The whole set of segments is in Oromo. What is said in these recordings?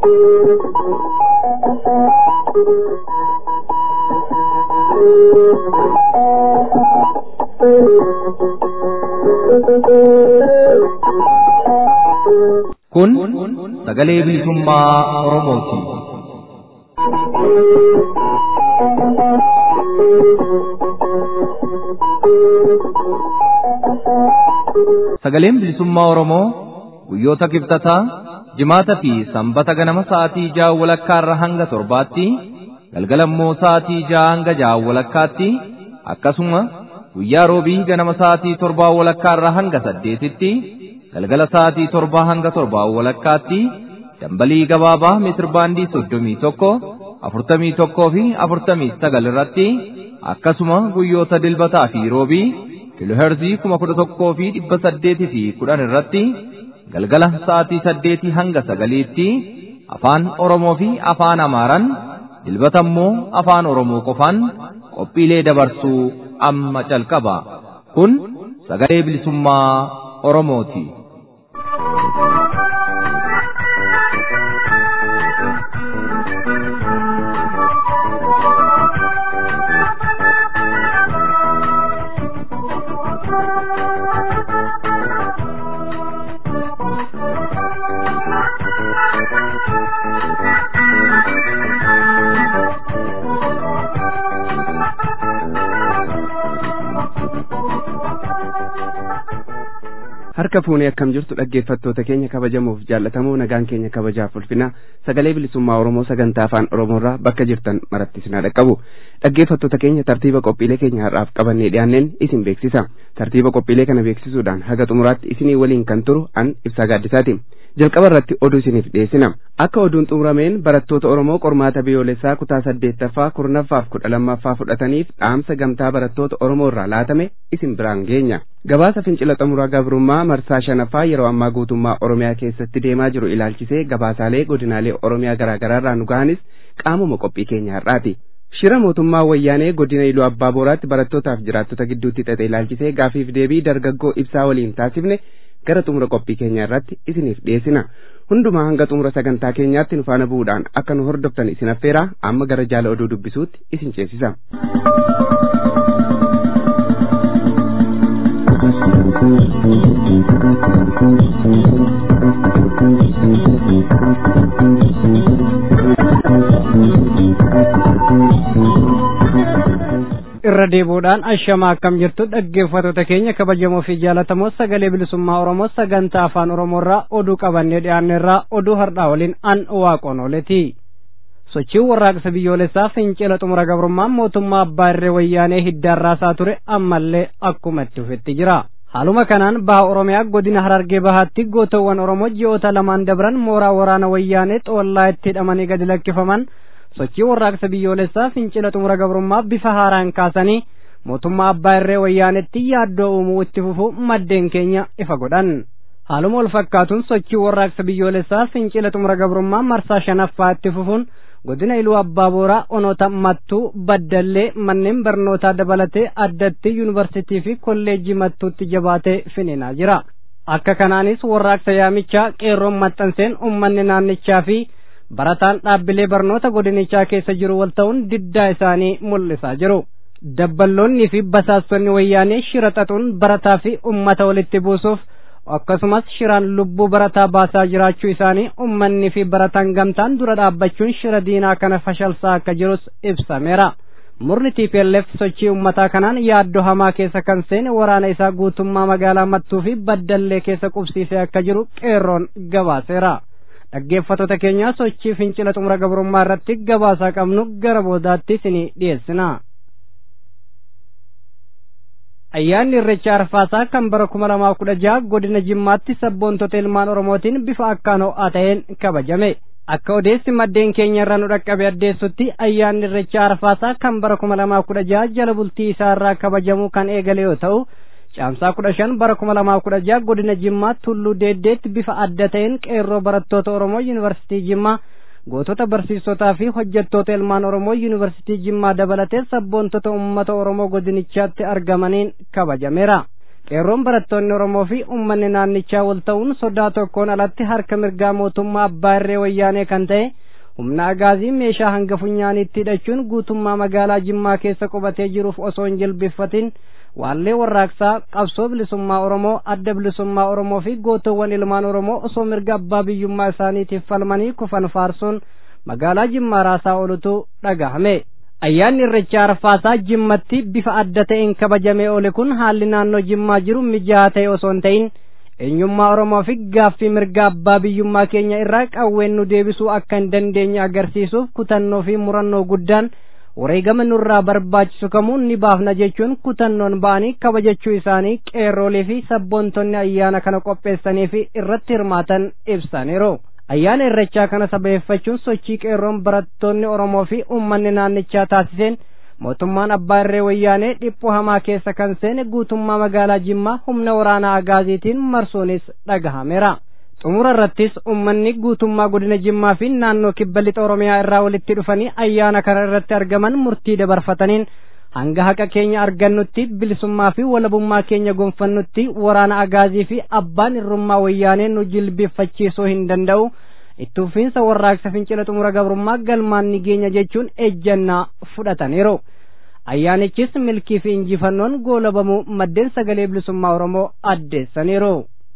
Kun sagalee bilisummaa Oromooti. Sagaleen bilisummaa Oromoo guyyoota kibxataa jimaata fi sanbata ganama sa'aatii ja'a walakkaarra hanga torbaatti galgala immoo sa'aatii ja'a hanga ja'a walakkaatti akkasuma guyyaa roobii ganama sa'aatii torbaa walakkaarra hanga saddeetitti galgala sa'aatii torbaa hanga torbaa walakkaatti dambalii gabaabaa meetirbaandii soddomii tokko afurtamii tokkoo fi afurtamii sagal irratti akkasuma guyyoota dilbataa fi roobii kiloherzii kuma kudha tokkoo fi dhibba saddeetii fi kudhan irratti galgala sa'aatii saddeetii hanga sagaliitti afaan Oromoo fi afaan Amaaraan dilbata immoo afaan Oromoo qofaan qophiilee dabarsuu amma calqaba. Kun sagalee bilisummaa Oromooti. harka fuunee akkam jirtu dhaggeeffattoota keenya kabajamuuf jaallatamoo nagaan keenya kabajaaf ulfina sagalee bilisummaa oromoo sagantaa afaan oromoorraa bakka jirtan maratti isin haa dhaqqabu dhaggeeffattoota keenya tartiiba qophiilee keenya har'aaf qabannee dhiyaanneen isin beeksisa tartiiba qophiilee kana beeksisuudhaan haga xumuraatti isinii waliin kan turu an ibsaa gaaddisaati jalqaba irratti oduu isiniif dhiyeessina akka oduun xumurameen barattoota oromoo qormaata biyyoolessaa kutaa saddeettaffaa kurnaffaaf kudha lammaffaa fudhataniif dhaamsa gamtaa barattoota oromoo irraa laatame isin biraan geenya gabaasa fincila xumuraa gabrummaa marsaa shanaffaa yeroo ammaa guutummaa oromiyaa keessatti deemaa jiru ilaalchisee gabaasaalee godinaalee oromiyaa garaagaraarraa nu gahanis qaamuma qophii keenya har'aati shira mootummaa wayyaanee godina iluu abbaa booraatti barattootaaf jiraattota gidduutti xaxe ilaalchisee gaafiif deebii dargaggoo ibsaa waliin taasifne gara xumura qophii keenya irratti isiniif dhiyeessina hundumaa hanga xumura sagantaa keenyaatti nu faana bu'uudhaan akka nu hordoftan isin affeeraa amma gara jaala oduu dubbisuutti isin ceesisa. irra deebuudhaan ashamaa akkam jirtu dhaggeeffattoota keenya kabajamoo fi jaalatamoo sagalee bilisummaa oromoo sagantaa afaan oromoorraa oduu qabannee dhiyaanneerraa oduu hardhaa waliin an waaqoon ooleti sochiin warraaqsa biyyoolessaa fincila xumura gabrummaa mootummaa abbaa irree wayyaanee hiddaarraasaa ture ammallee akkuma itti fufetti jira haaluma kanaan baha oromiyaa godina harargee bahaatti gootawwan oromoo ji'oota lamaan dabran mooraa waraana wayyaanee xoollaa itti hidhamanii gadi lakkifaman sochii warraaqsa biyyoolessaa fincila xumura gabrummaa bifa haaraan kaasanii mootummaa abbaa irree wayyaanetti yaaddoo uumuu itti fufuu maddeen keenya ifa godhan haaluma wal fakkaatuun sochii warraaqsa biyyoolessaa fincila xumura gabrummaa marsaa shanaffaa itti fufuun godina iluu abbaa booraa onoota mattuu baddallee manneen barnootaa dabalatee addatti yuunivarsitii fi kolleejjii mattuutti jabaatee finiinaa jira akka kanaanis warraaqsa yaamichaa qeerroon maxxanseen ummanni naannichaa fi barataan dhaabbilee barnoota godinichaa keessa jiru wal ta'uun diddaa isaanii mul'isaa jiru dabballoonnii fi basaastonni wayyaanee shira xaxuun barataa fi ummata walitti buusuuf akkasumas shiraan lubbuu barataa baasaa jiraachuu isaanii ummanni fi barataan gamtaan dura dhaabbachuun shira diinaa kana fashalsaa akka jirus ibsameera murni TPLF sochii ummataa kanaan yaaddoo hamaa keessa kan seene waraana isaa guutummaa magaalaa mattuu fi baddallee keessa qubsiisee akka jiru qeerroon gabaaseera. dhaggeeffattoota keenya sochii fincila xumura gabrummaa irratti gabaasaa qabnu gara boodaatti isinii dhiyeessina. Ayyaanni irreecha arfaasaa kan bara kuma lamaa kudha jaha godina jimmaatti sabboontota ilmaan oromootiin bifa akkaan ho'aa ta'een kabajame. Akka odeessi maddeen keenya irraa nu dhaqqabe addeessutti ayyaanni irreecha arfaasaa kan bara kuma lamaa kudha jaha jala bultii isaa irraa kabajamuu kan eegale yoo ta'u caamsaa kudha shan bara kuma lamaa kudha jaha godina jimmaa tulluu deeddeetti bifa adda ta'een qeerroo barattoota oromoo yuunivarsiitii jimmaa gootota barsiisotaa fi hojjettoota ilmaan oromoo yuunivarsiitii jimmaa dabalatee sabboontota ummata oromoo godinichaatti argamaniin kabajameera qeerroon barattoonni oromoo fi ummanni naannichaa wal ta'uun sodaa tokkoon alatti harka mirgaa mootummaa abbaa irree wayyaanee kan ta'e humna agaazii meeshaa hanga funyaaniitti hidhachuun guutummaa magaalaa jimmaa keessa qubatee jiruuf osoo hin jilbiffatin waallee warraaqsaa qabsoo bilisummaa oromoo adda bilisummaa oromoo fi gootowwan ilmaan oromoo osoo mirga abbaa biyyummaa isaaniitiif falmanii kufan faarsuun magaalaa jimmaa raasaa oolutu dhagahame ayyaanni irreechaa arfaasaa jimmatti bifa adda ta'een kabajamee oole kun haalli naannoo jimmaa jiru mijaa'aa ta'e osoo hin ta'in eenyummaa oromoo fi gaaffii mirga abbaa biyyummaa keenya irraa qawween nu deebisuu akka hin dandeenye agarsiisuuf kutannoo fi murannoo guddaan wareegama nurraa barbaachisu kamuu ni baafna jechuun kutannoon ba'anii kabajachuu isaanii qeerroolee fi sabboontonni ayyaana kana qopheessanii fi irratti hirmaatan ibsaniiru. ayyaana irrechaa kana sabeeffachuun sochii qeerroon barattoonni oromoo fi uummanni naannichaa taasiseen mootummaan abbaa irree wayyaanee dhiphoo hamaa keessa kan seene guutummaa magaalaa jimmaa humna waraanaa agaaziitiin marsuunis dhagahameera. xumura irrattis ummanni guutummaa godina jimmaa fi naannoo kibba lixa oromiyaa irraa walitti dhufanii ayyaana kana irratti argaman murtii dabarfataniin hanga haqa keenya argannutti bilisummaa fi walabummaa keenya gonfannutti waraana agaazii fi abbaan irrummaa wayyaanee nu jilbeeffachiisuu hin danda'u itti fufiinsa warraaqsa fincila xumura gabrummaa galmaan ni geenya jechuun ejjannaa fudhataniiru. ayyaanichis milkii fi injifannoon goolabamuu maddeen sagalee bilisummaa oromoo addeessaniiru.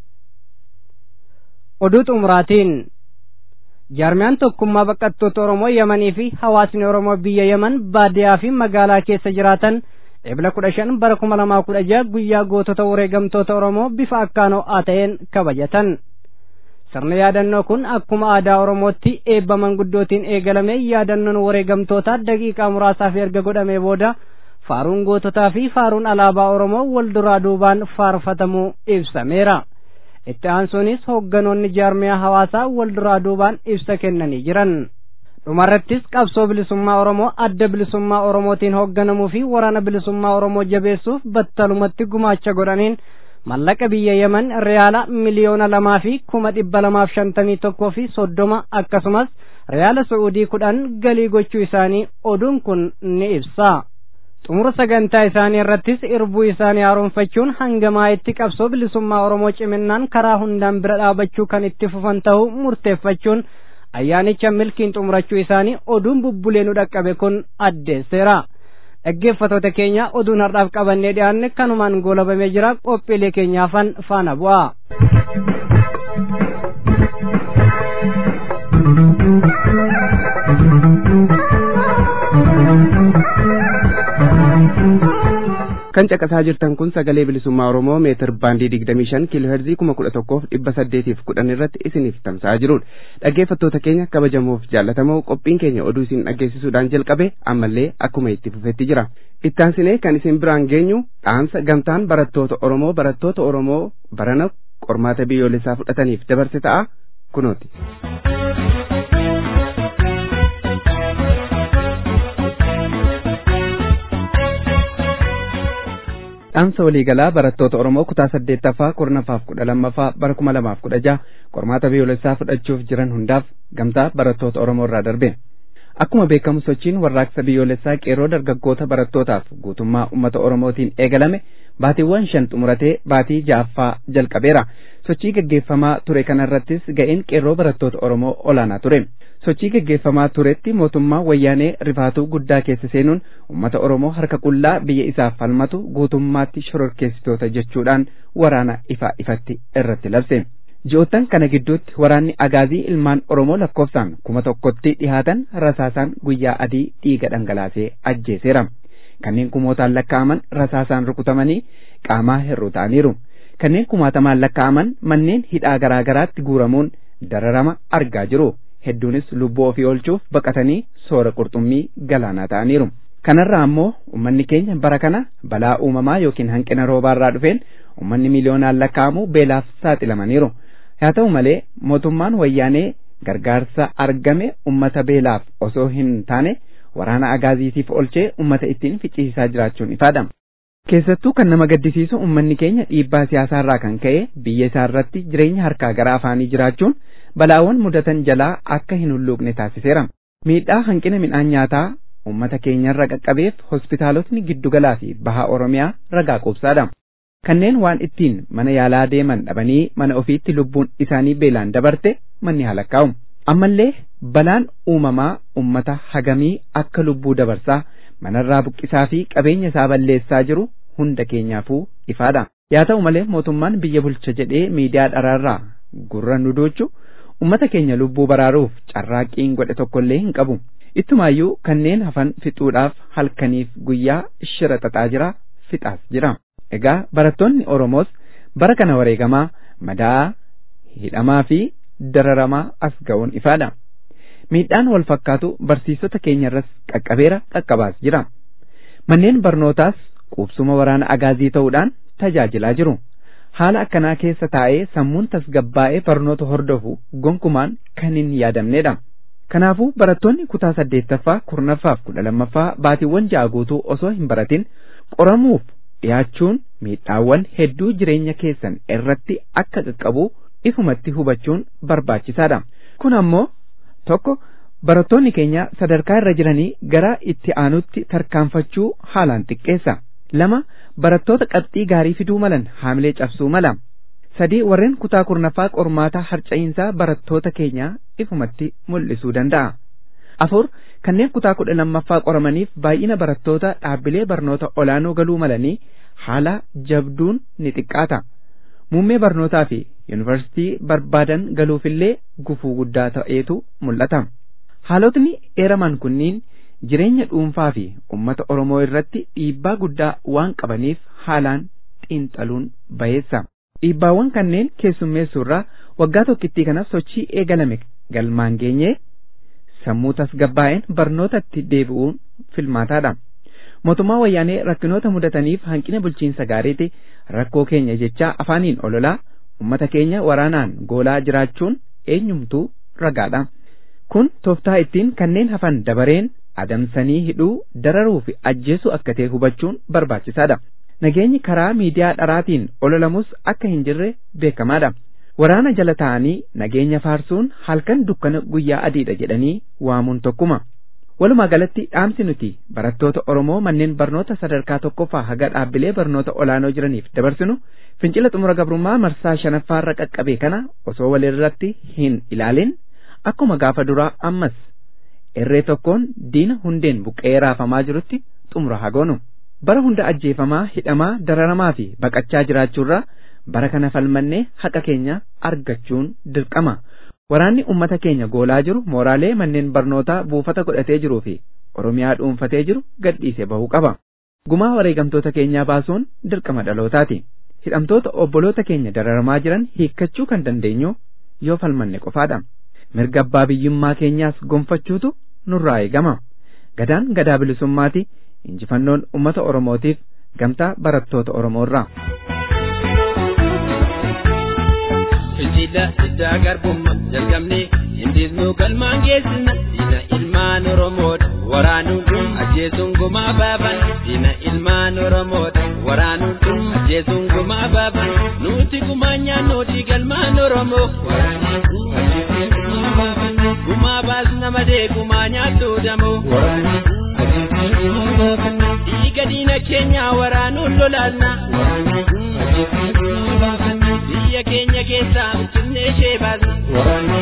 oduu xumuraatiin jaarmiyaan tokkummaa baqattoota oromoo yamanii fi hawaasni oromoo biyya yaman baadiyaa fi magaalaa keessa jiraatan ebla kudha shan bara kuma lamaa kudha jaha guyyaa gootota wareegamtoota oromoo bifa akkaan ho'aa ta'een kabajatan sirni yaadannoo kun akkuma aadaa oromootti eebba manguddootiin eegalame yaadannoon wareegamtoota daqiiqaa muraasaaf erga godhamee booda faaruun goototaa fi faaruun alaabaa oromoo wal duraa duubaan faarfatamuu ibsameera. itti aansuunis hoogganoonni jaarmiyaa hawaasaa wal duraa duubaan ibsa kennanii jiran dhumarrattis qabsoo bilisummaa oromoo adda bilisummaa oromootiin hoogganamuu fi waraana bilisummaa oromoo jabeessuuf battalumatti gumaacha godhaniin mallaqa biyya yaman riyaala miliyoona lamaa fi kuma dhibba lamaaf shantamii tokkoo fi soddoma akkasumas riyaala su'uudii kudhan galii gochuu isaanii oduun kun ni ibsa. xumura sagantaa isaanii irrattis irbuu isaanii haaromfachuun hangamaa itti qabsoo bilisummaa oromoo ciminnaan karaa hundaan bira dhaabachuu kan itti fufan ta'uu murteeffachuun ayyaanicha milkiin xumurachuu isaanii oduun bubbulee nu dhaqqabe kun addeesseera. dhaggeeffatoota keenya oduun har'aaf qabannee dhiyaanne kanumaan goolabamee jira qophiilee keenyaafan faana bu'a. kan caqasaa jirtan kun sagalee bilisummaa oromoo meetir baandii digdamii shan kiiloo heerzii kuma kudha tokkoof dhibba saddeetiif kudhan irratti isiniif tamsa'aa jirudha dhaggeeffattoota keenya kabajamoof jaallatamoo qophiin keenya oduu isin dhaggeessisuudhaan jalqabe ammallee akkuma itti fufetti jira ittaansinee kan isin biraan geenyu dhaamsa gamtaan barattoota oromoo barattoota oromoo barana qormaata biyyoolessaa fudhataniif dabarse ta'a kunooti. dhaamsa waliigalaa barattoota Oromoo kutaa saddeettaffaa kurnaffaaf kudha lammaffaa bara kuma lamaaf kudha jaha qormaata biyyoolessaa fudhachuuf jiran hundaaf gamtaa barattoota Oromoo irraa darbe. Akkuma beekamu sochiin warraaqsa biyyoolessaa qeerroo dargaggoota barattootaaf guutummaa uummata Oromootiin eegalame baatiiwwan shan xumuratee baatii ja'affaa jalqabeera. Sochii gaggeeffamaa ture kanarrattis ga'een qeerroo barattoota Oromoo olaanaa ture. sochii gaggeeffamaa turetti mootummaa wayyaanee rifaatuu guddaa keessa seenuun uummata oromoo harka qullaa biyya isaaf falmatu guutummaatti shororkeessitoota jechuudhaan waraana ifaa ifatti irratti labse. ji'oottan kana gidduutti waraanni agaazii ilmaan oromoo lakkoofsaan kuma tokkotti dhihaatan rasaasaan guyyaa adii dhiiga dhangalaasee ajjeeseera. kanneen kumootaan lakkaa'aman rasaasaan rukutamanii qaamaa hir'uu ta'aniiru. kanneen kumaatamaan lakkaa'aman manneen hidhaa garaa garaatti guuramuun dararama argaa jiru. hedduunis lubbuu ofii oolchuuf baqatanii soora qurxummii galaanaa ta'aniiru. Kanarraa ammoo uummanni keenya bara kana balaa uumamaa yookiin hanqina roobaarraa dhufeen uummanni miliyoonaan lakkaa'amu beelaaf saaxilamaniiru. Haa ta'u malee mootummaan wayyaanee gargaarsa argame uummata beelaaf osoo hin taane waraana agaaziitiif oolchee uummata ittiin ficcisiisaa jiraachuun ifaadha. Keessattuu kan nama gaddisiisu uummanni keenya dhiibbaa siyaasaarraa kan ka'e biyya isaarratti jireenya harkaa gara afaanii jiraachuun balaawwan mudatan jalaa akka hin hulluuqne taasiseera. Miidhaa hanqina midhaan nyaataa uummata keenyarra qaqqabeef hospitaalotni giddugalaa fi bahaa Oromiyaa ragaa quubsaadha. kanneen waan ittiin mana yaalaa deeman dhabanii mana ofiitti lubbuun isaanii beelaan dabarte manni halakkaa'u ammallee balaan uumamaa ummata hagamii akka lubbuu dabarsaa manarraa buqqisaa fi qabeenya isaa balleessaa jiru hunda keenyaafuu ifaadha yaa ta'u malee mootummaan biyya bulcha jedhee miidiyaa dharaarraa gurra nu doochu ummata keenya lubbuu baraaruuf carraaqqiin godhe tokkollee hin qabu ittumaayyuu kanneen hafan fixuudhaaf halkaniif guyyaa shira xaxaa jira fixaas jira egaa barattoonni oromoos bara kana wareegamaa madaa hidhamaa fi dararamaa as ga'uun ifaadha miidhaan wal fakkaatu barsiisota keenyarras qaqqabeera qaqqabaas jira manneen barnootaas qubsuma waraana agaazii ta'uudhaan tajaajilaa jiru haala akkanaa keessa taa'ee sammuun tasgabbaa'ee barnoota hordofu gonkumaan kan hin yaadamnedha kanaafuu barattoonni kutaa saddeettaffaa kurnaffaaf kudha lammaffaa baatiiwwan ja'a guutuu osoo hin baratin qoramuuf dhiyaachuun miidhaawwan hedduu jireenya keessan irratti akka qaqqabu ifumatti hubachuun barbaachisaadha kun ammoo tokko barattoonni keenya sadarkaa irra jiranii gara itti aanutti tarkaanfachuu haalaan xiqqeessa lama barattoota qabxii gaarii fiduu malan haamilee cabsuu mala sadii warreen kutaa kurnaffaa qormaataa harca'iinsaa barattoota keenyaa ifumatti mul'isuu danda'a afur kanneen kutaa kudha lammaffaa qoramaniif baay'ina barattoota dhaabbilee barnoota olaanoo galuu malanii haala jabduun ni xiqqaata muummee barnootaa fi yuunivarsitii barbaadan galuufillee gufuu guddaa ta'eetu mul'ata haalotni eeraman kunniin jireenya dhuunfaa fi ummata oromoo irratti dhiibbaa guddaa waan qabaniif haalaan xiinxaluun bayeessa dhiibbaawwan kanneen keessummeessuurraa waggaa tokkittii kanaaf sochii eegalame galmaan geenyee sammuu tasgabbaa'een barnootatti deebi'uun filmaataadha mootummaa wayyaanee rakkinoota mudataniif hanqina bulchiinsa gaariiti rakkoo keenya jechaa afaaniin ololaa ummata keenya waraanaan goolaa jiraachuun eenyumtuu ragaadha kun tooftaa ittiin kanneen hafan dabareen adamsanii hidhuu dararuu fi ajjeesuu akka ta'e hubachuun barbaachisaadha nageenyi karaa miidiyaa dharaatiin ololamus akka hin jirre beekamaadha waraana jala ta'anii nageenya faarsuun halkan dukkana guyyaa adiidha jedhanii waamuun tokkuma walumaa galatti dhaamsi nuti barattoota oromoo manneen barnoota sadarkaa tokkoffaa haga dhaabbilee barnoota olaanoo jiraniif dabarsinu fincila xumura gabrummaa marsaa shanaffaarra qaqqabe kana osoo walirratti hin ilaalin akkuma gaafa duraa ammas irree tokkoon diina hundeen buqqee raafamaa jirutti xumura hagoonu bara hunda ajjeefamaa hidhamaa dararamaa fi baqachaa jiraachuurraa bara kana falmannee haqa keenya argachuun dirqama waraanni ummata keenya goolaa jiru mooraalee manneen barnootaa buufata godhatee jiruu fi oromiyaa dhuunfatee jiru gadhiisee bahuu qaba gumaa wareegamtoota keenyaa baasuun dirqama dhalootaati hidhamtoota obboloota keenya dararamaa jiran hiikkachuu kan dandeenyu yoo falmanne qofaadha mirga abbaa biyyummaa keenyaas gonfachuutu nurraa eegama gadaan gadaa bilisummaati injifannoon ummata oromootiif gamtaa barattoota oromoorraa. fincila diddaa garbummaa jalqabnee hindisnuu galmaan geessina diina ilmaan oromoodha waraanuun kun ajjeesuun gumaa baaban diina ilmaan oromoodha waraanuun kun ajjeesuun gumaa baaban nuti gumaa nyaannooti galmaan oromoo waraanee gumaa baas nama dee gumaa nyaattuu damoo dhiiga diina keenyaa waraanuun lolaasna biyya keenya keessaa finfinnee ishee baasna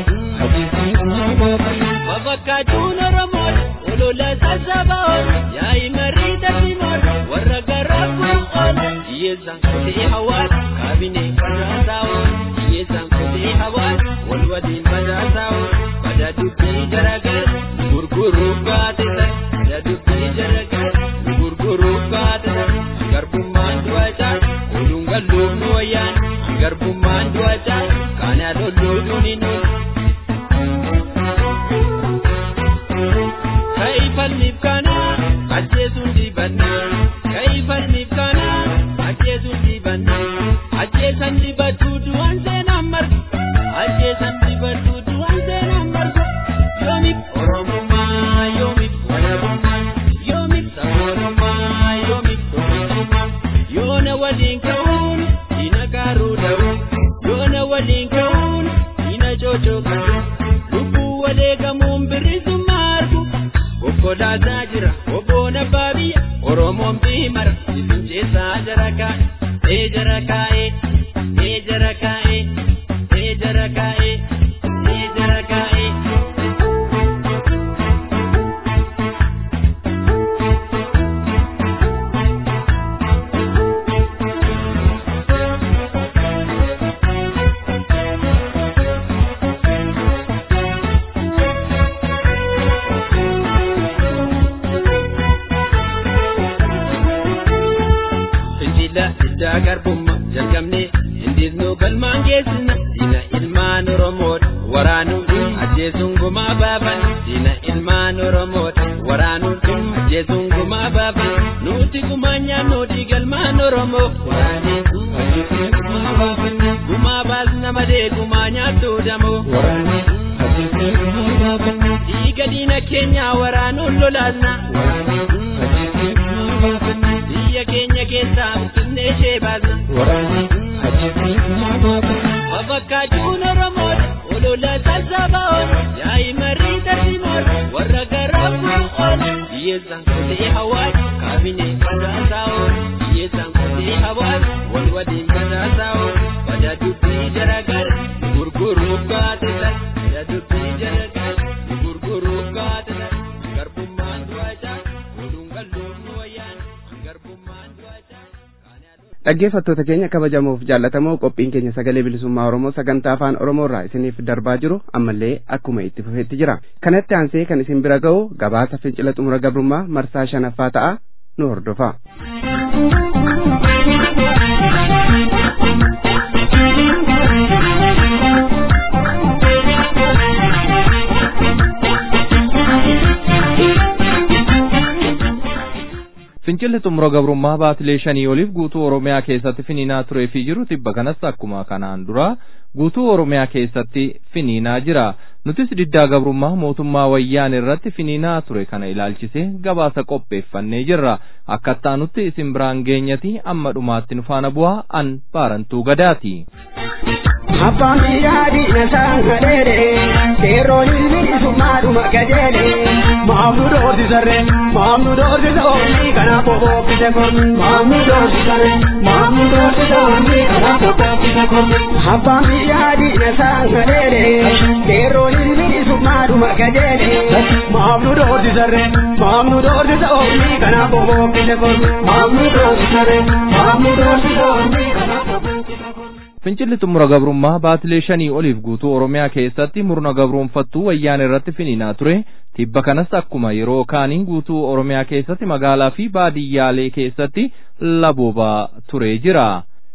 fafakkaachuun oromoodha olola sassaaba'oon yaa'i marii tartiimoodha warra garaa bu'oon hiyyeessaan kutee hawaasa kaabinee facaasaa'oon hiyyeessaan kutee hawaasa wal waliin facaasaa'oon bada dubbii jaragara gurguruuf gaazexaa bada dubbii jaragara gurguruuf gaazexaa garbummaan du'achaa oduun galluuf nu wayyaan garbummaan du'achaa kana lolluudhuun hin Kaifalniif kana ajjeesuun dibanna Kaifalniif kana ajjeesuun dibanna Ajjeesan dibatu du'an seenaan marga Ajjeesan dibatu du'an seenaan marga Yoomif Oromummaa yoomif walabummaa Yoomif sabboonummaa yoomif tokkummaa Yoona waliin ka'uun diina gaaruu da'u Yoona waliin ka'uun diina cocoqatu Lubbuu wareegamuun bilisummaa argu Konkolaataa jira obboon abbaa biyya Oromoon biimara isin keessaa jara kaa'e jara kaa'ee ee jara kaa'ee ee jara kaa'ee ee jara kaa'ee. Fincila diddaa garbummaa jalqabnee hindiisnuu galmaan geessina diina ilmaan Oromoodha waraanuun ajjeesuun gumaa baafan diina ilmaan Oromoodha waraanuun ajjeesuun gumaa baafan nuti gumaa nyaannoo dhiigalmaan Oromoo waraanee ajjeesnee gumaa baafan gumaa baasna malee gumaa nyaattuu damoo waraanee ajjeesnee gumaa baafan dhiiga diina keenyaa waraanuun lolaasna waraanee ajjeesnee gumaa baafan biyya keenya keessaa finfinnee ishee baasna waraanee ajjeesnee gumaa baafan Afakkaachuun Oromoodha olola sassaaba'oon yaa'i marii tartiimoon warra garaa fuudhuun hiyyeessaan kotee hawaasa kaabinee badhaasaa'oon hiyyeessaan kotee hawaasa wal waliin badhaasaa'oon bada dubbii jaragara gurguruuf gaazexan bada dubbii jaragara gurguruuf gaazexan garbummaan du'achaa oduun galluuf nu wayyaan garbummaan du'achaa. dhaggeeffattoota keenya kabajamuuf jaallatamoo qophiin keenya sagalee bilisummaa oromoo sagantaa afaan oromoo irraa isiniif darbaa jiru ammallee akkuma itti fufeetti jira kanatti aansee kan isin bira ga'u gabaasa fincila xumura gabrummaa marsaa shanaffaa ta'a nu hordofa. Fincilli xumura gabrummaa baatilee shanii oliif guutuu Oromiyaa keessatti finiinaa turee fi jiru tibba kanas akkuma kanaan dura guutuu Oromiyaa keessatti finiinaa jira. Nutis diddaa gabrummaa mootummaa wayyaan irratti finiinaa ture kana ilaalchisee gabaasa qopheeffannee jirra. Akkattaa nutti isin biraan geenyati amma dhumaatti nu faana bu'aa an baarantuu gadaati. Abbaan biyyaa diina saangadeere seerroon bilisummaadhuma gajeele maamnu doorsisarre maamnu doorsisoonni kanaaf obookkise kun maamnu doorsisarre maamnu doorsisoonni kanaaf obookkise kun abbaan biyyaa diina saangadeere seerroon bilisummaadhuma gajeele maamnu doorsisarre maamnu doorsisoonni kanaaf obookkise kun maamnu doorsisarre maamnu doorsisoonni kanaaf obookkise kun. Fincilli xumura gabrummaa baatilee shanii oliif guutuu Oromiyaa keessatti murna gabroonfattuu wayyaan irratti finiinaa ture. Tibba kanas akkuma yeroo kaanii guutuu Oromiyaa keessatti magaalaa fi baadiyyaalee keessatti laboobaa turee jira.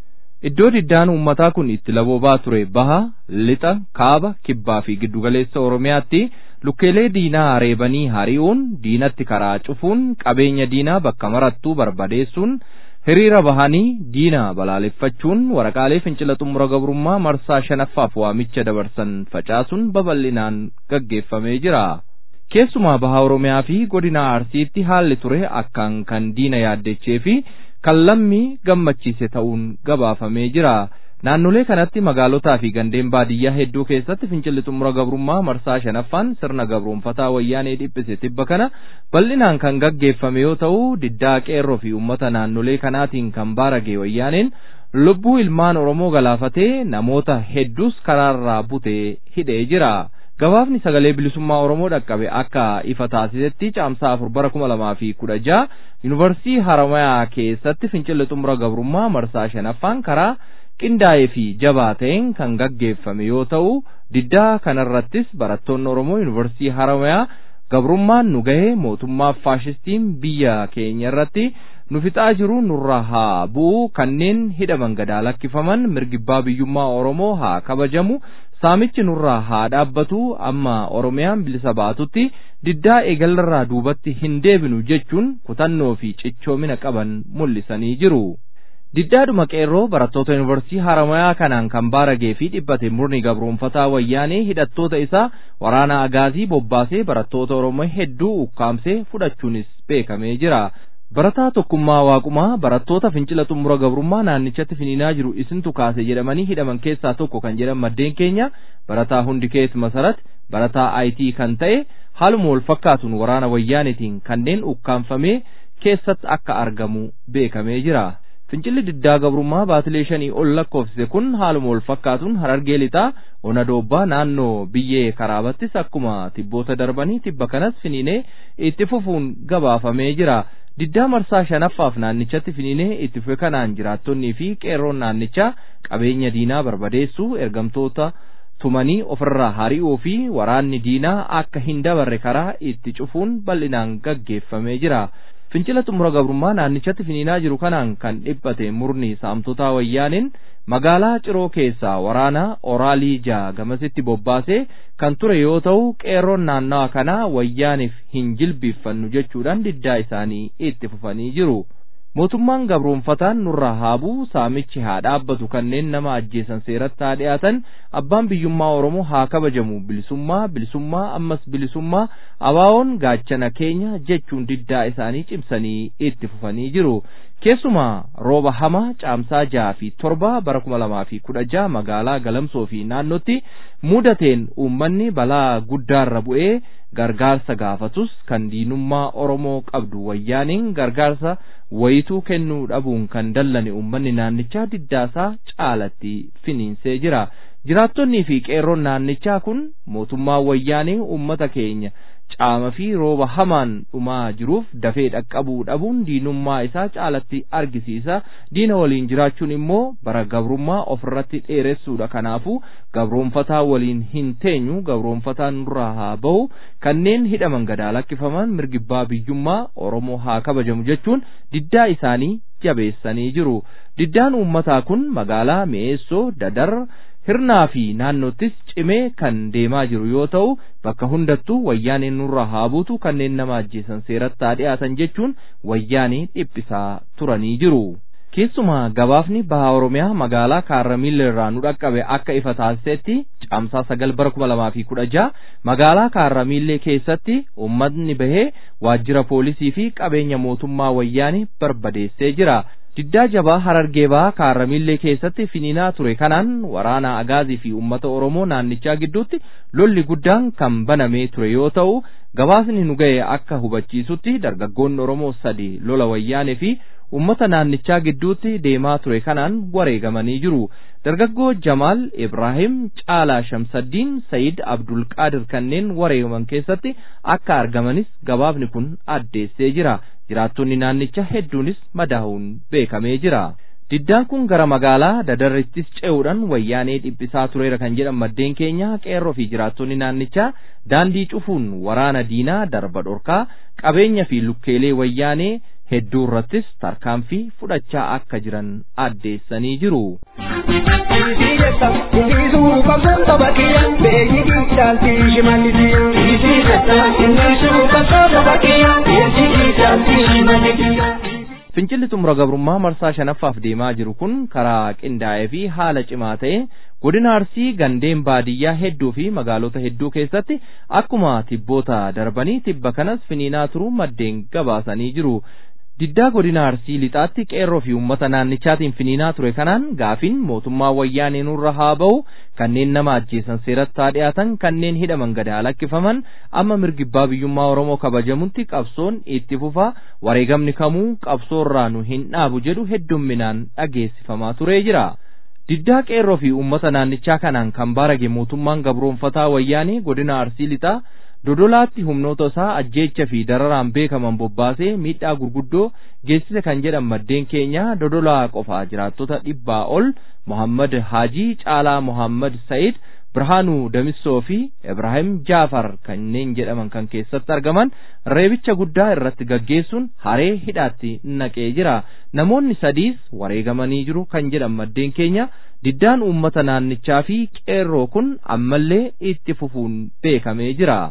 Iddoo diddaan uummataa kun itti laboobaa ture baha, lixa, kaaba, kibbaa fi giddugaleessa Oromiyaatti lukkeelee diinaa reebanii hari'uun, diinatti karaa cufuun, qabeenya diinaa bakka marattuu barbadeessuun, hiriira bahanii diina balaaleffachuun waraqaalee fincila xumura gabrummaa marsaa shanaffaaf waamicha dabarsan facaasuun babal'inaan gaggeeffamee jira. Keessumaa baha Oromiyaa fi godina Arsiitti haalli ture akkaan kan diina yaaddechee fi kan lammii gammachiise ta'uun gabaafamee jira. Naannolee kanatti magaalotaa fi gandeen baadiyyaa hedduu keessatti fincilli xumura gabrummaa marsaa shanaffaan sirna gabroonfataa wayyaanee dhiphise tibba kana bal'inaan kan gaggeeffame yoo ta'u diddaa qeerroo fi uummata naannolee kanaatiin kan baarage wayyaaneen lubbuu ilmaan Oromoo galaafatee namoota hedduus karaarraa butee hidhee jira. Gabaafni sagalee bilisummaa Oromoo dhaqqabe akka ifa taasisetti caamsaa afur bara kuma lamaa fi kudha jaha yuunivarsiitii Haramayaa keessatti fincilli xumura gabrummaa marsaa shanaffaan karaa qindaa'ee fi jabaa ta'een kan gaggeeffame yoo ta'u diddaa kanarrattis barattoonni Oromoo yuunivarsiitii Haramayaa gabrummaan nu gahee mootummaa faashistiin biyya keenya irratti nu fixaa jiru nurraa haa bu'u kanneen hidhaman gadaa lakkifaman mirgibbaa biyyummaa Oromoo haa kabajamu saamichi nurraa haa dhaabbatu amma Oromiyaan bilisa baatutti diddaa eegallarraa duubatti hin deebinu jechuun kutannoo fi cichoomina qaban mul'isanii jiru. Diddaadhuma qeerroo barattoota yuunivarsiitii Haramayaa kanaan kan baaragee fi dhibbate murni gabroonfataa wayyaanee hidhattoota isaa waraana agaazii bobbaasee barattoota Oromoo hedduu ukkaamsee fudhachuunis beekamee jira. Barataa tokkummaa waaqumaa barattoota fincila xumura gabrummaa naannichatti finiinaa jiru isintu kaase jedhamanii hidhaman keessaa tokko kan jedhan maddeen keenya barataa hundi kees masarat barataa IT kan ta'e haaluma wal fakkaatuun waraana wayyaanetiin kanneen ukkaanfamee keessatti akka argamu beekamee jira. fincilli diddaa gabrummaa baatilee shanii ol lakkoofsise kun haaluma wal fakkaatuun harargee lixaa ona doobbaa naannoo biyyee karaabattis akkuma tibboota darbanii tibba kanas finiinee itti fufuun gabaafamee jira diddaa marsaa shanaffaaf naannichatti finiinee itti fufe kanaan jiraattonnii fi qeerroon naannichaa qabeenya diinaa barbadeessuu ergamtoota tumanii ofirraa hari'uu fi waraanni diinaa akka hin dabarre karaa itti cufuun bal'inaan gaggeeffamee jira. fincila xumura gabrummaa naannichatti finiinaa jiru kanaan kan dhiphate murni saamtotaa wayyaaniin magaalaa ciroo keessaa waraana oraalii jaa gamasitti bobbaasee kan ture yoo ta'u qeerroon naannawa kanaa wayyaaniif hin jilbiiffannu jechuudhaan diddaa isaanii itti fufanii jiru. mootummaan gabroonfataan nurraa haabuu saamichi haa dhaabbatu kanneen nama ajjeesan seeratti haa dhiyaatan abbaan biyyummaa oromoo haa kabajamu bilisummaa bilisummaa ammas bilisummaa abaawoon gaachana keenya jechuun diddaa isaanii cimsanii itti fufanii jiru keessumaa rooba hamaa caamsaa jaha fi torba bara kuma lamaa fi kudha jaha magaalaa galamsoo fi naannotti mudateen uummanni balaa guddaarra bu'ee gargaarsa gaafatus kan diinummaa oromoo qabdu wayyaaniin gargaarsa wayituu kennuu dhabuun kan dallane uummanni naannichaa diddaasaa caalatti finiinsee jira jiraattonnii fi qeerroon naannichaa kun mootummaa wayyaanii uummata keenya caama fi rooba hamaan dhumaa jiruuf dafee dhaqqabuu dhabuun diinummaa isaa caalatti argisiisa diina waliin jiraachuun immoo bara gabrummaa ofirratti dheeressuudha kanaafuu gabroonfataa waliin hin teenyu gabroonfataan nurraa haa bahu kanneen hidhaman gadaa lakkifaman mirgibbaa biyyummaa oromoo haa kabajamu jechuun diddaa isaanii jabeessanii jiru diddaan uummataa kun magaalaa mi'eessoo dadar hirnaa fi naannottis cimee kan deemaa jiru yoo ta'u bakka hundattuu wayyaaneen nurraa haa buutu kanneen nama ajjeesan seeratti haa dhiyaatan jechuun wayyaanii dhiphisaa turanii jiru. keessumaa gabaafni baha oromiyaa magaalaa kaarramiilla irraa nu dhaqqabe akka ifa taasisetti caamsaa sagal bara kuma lamaa fi kudha jaha magaalaa kaarramiillee keessatti uummatni bahee waajjira poolisii fi qabeenya mootummaa wayyaanii barbadeessee jira. diddaa jabaa harargee bahaa kaarramiillee keessatti finiinaa ture kanaan waraana agaazii fi uummata oromoo naannichaa gidduutti lolli guddaan kan banamee ture yoo ta'u gabaasni nu ga'e akka hubachiisutti dargaggoonni oromoo sadi lola wayyaanee fi uummata naannichaa gidduutti deemaa ture kanaan wareegamanii jiru dargaggoo jamaal ibraahim caalaa shamsaddiin sayid abdulqaadir kanneen wareegaman keessatti akka argamanis gabaafni kun addeessee jira jiraattonni naannicha hedduunis madaa'uun beekamee jira. Diddaan kun gara magaalaa dadarrittis ce'uudhaan wayyaanee dhiphisaa tureera kan jedhan maddeen keenya qeerroo fi jiraattonni naannichaa daandii cufuun waraana diinaa darba dhorkaa qabeenya fi lukkeelee wayyaanee hedduu irrattis tarkaanfii fudhachaa akka jiran addeessanii jiru. Fincilli xumura gabrummaa marsaa shanaffaaf deemaa jiru kun karaa qindaa'ee fi haala cimaa ta'e godina arsii gandeen baadiyyaa hedduu fi magaalota hedduu keessatti akkuma tibboota darbanii tibba kanas finiinaa turuu maddeen gabaasanii jiru. Diddaa godina arsii lixaatti qeerroo fi uummata naannichaatiin finiinaa ture kanaan gaafin mootummaa wayyaanee nurra haa ba'u kanneen nama ajjeesan seeratti haa dhiyaatan kanneen hidhaman gadaa lakkifaman amma mirgibbaa biyyummaa oromoo kabajamutti qabsoon itti fufa wareegamni kamuu qabsoorraa nu hin dhaabu jedhu heddumminaan dhageessifamaa turee jira. Diddaa qeerroo fi uummata naannichaa kanaan kan baarage mootummaan gabroonfataa wayyaanee godina arsii lixaa dodolaatti humnoota isaa ajjeecha fi dararaan beekaman bobbaasee miidhaa gurguddoo geessise kan jedhan maddeen keenya dodolaa qofaa jiraattota dhibbaa ol Muhammad Haajii Caalaa Muhammad Sa'iid Birhaanuu Damissoo fi Ibrahim Jaafar kanneen jedhaman kan keessatti argaman reebicha guddaa irratti gaggeessuun haree hidhaatti naqee jira. Namoonni sadiis wareegamanii jiru kan jedhan maddeen keenya diddaan uummata naannichaa fi qeerroo kun ammallee itti fufuun beekamee jira.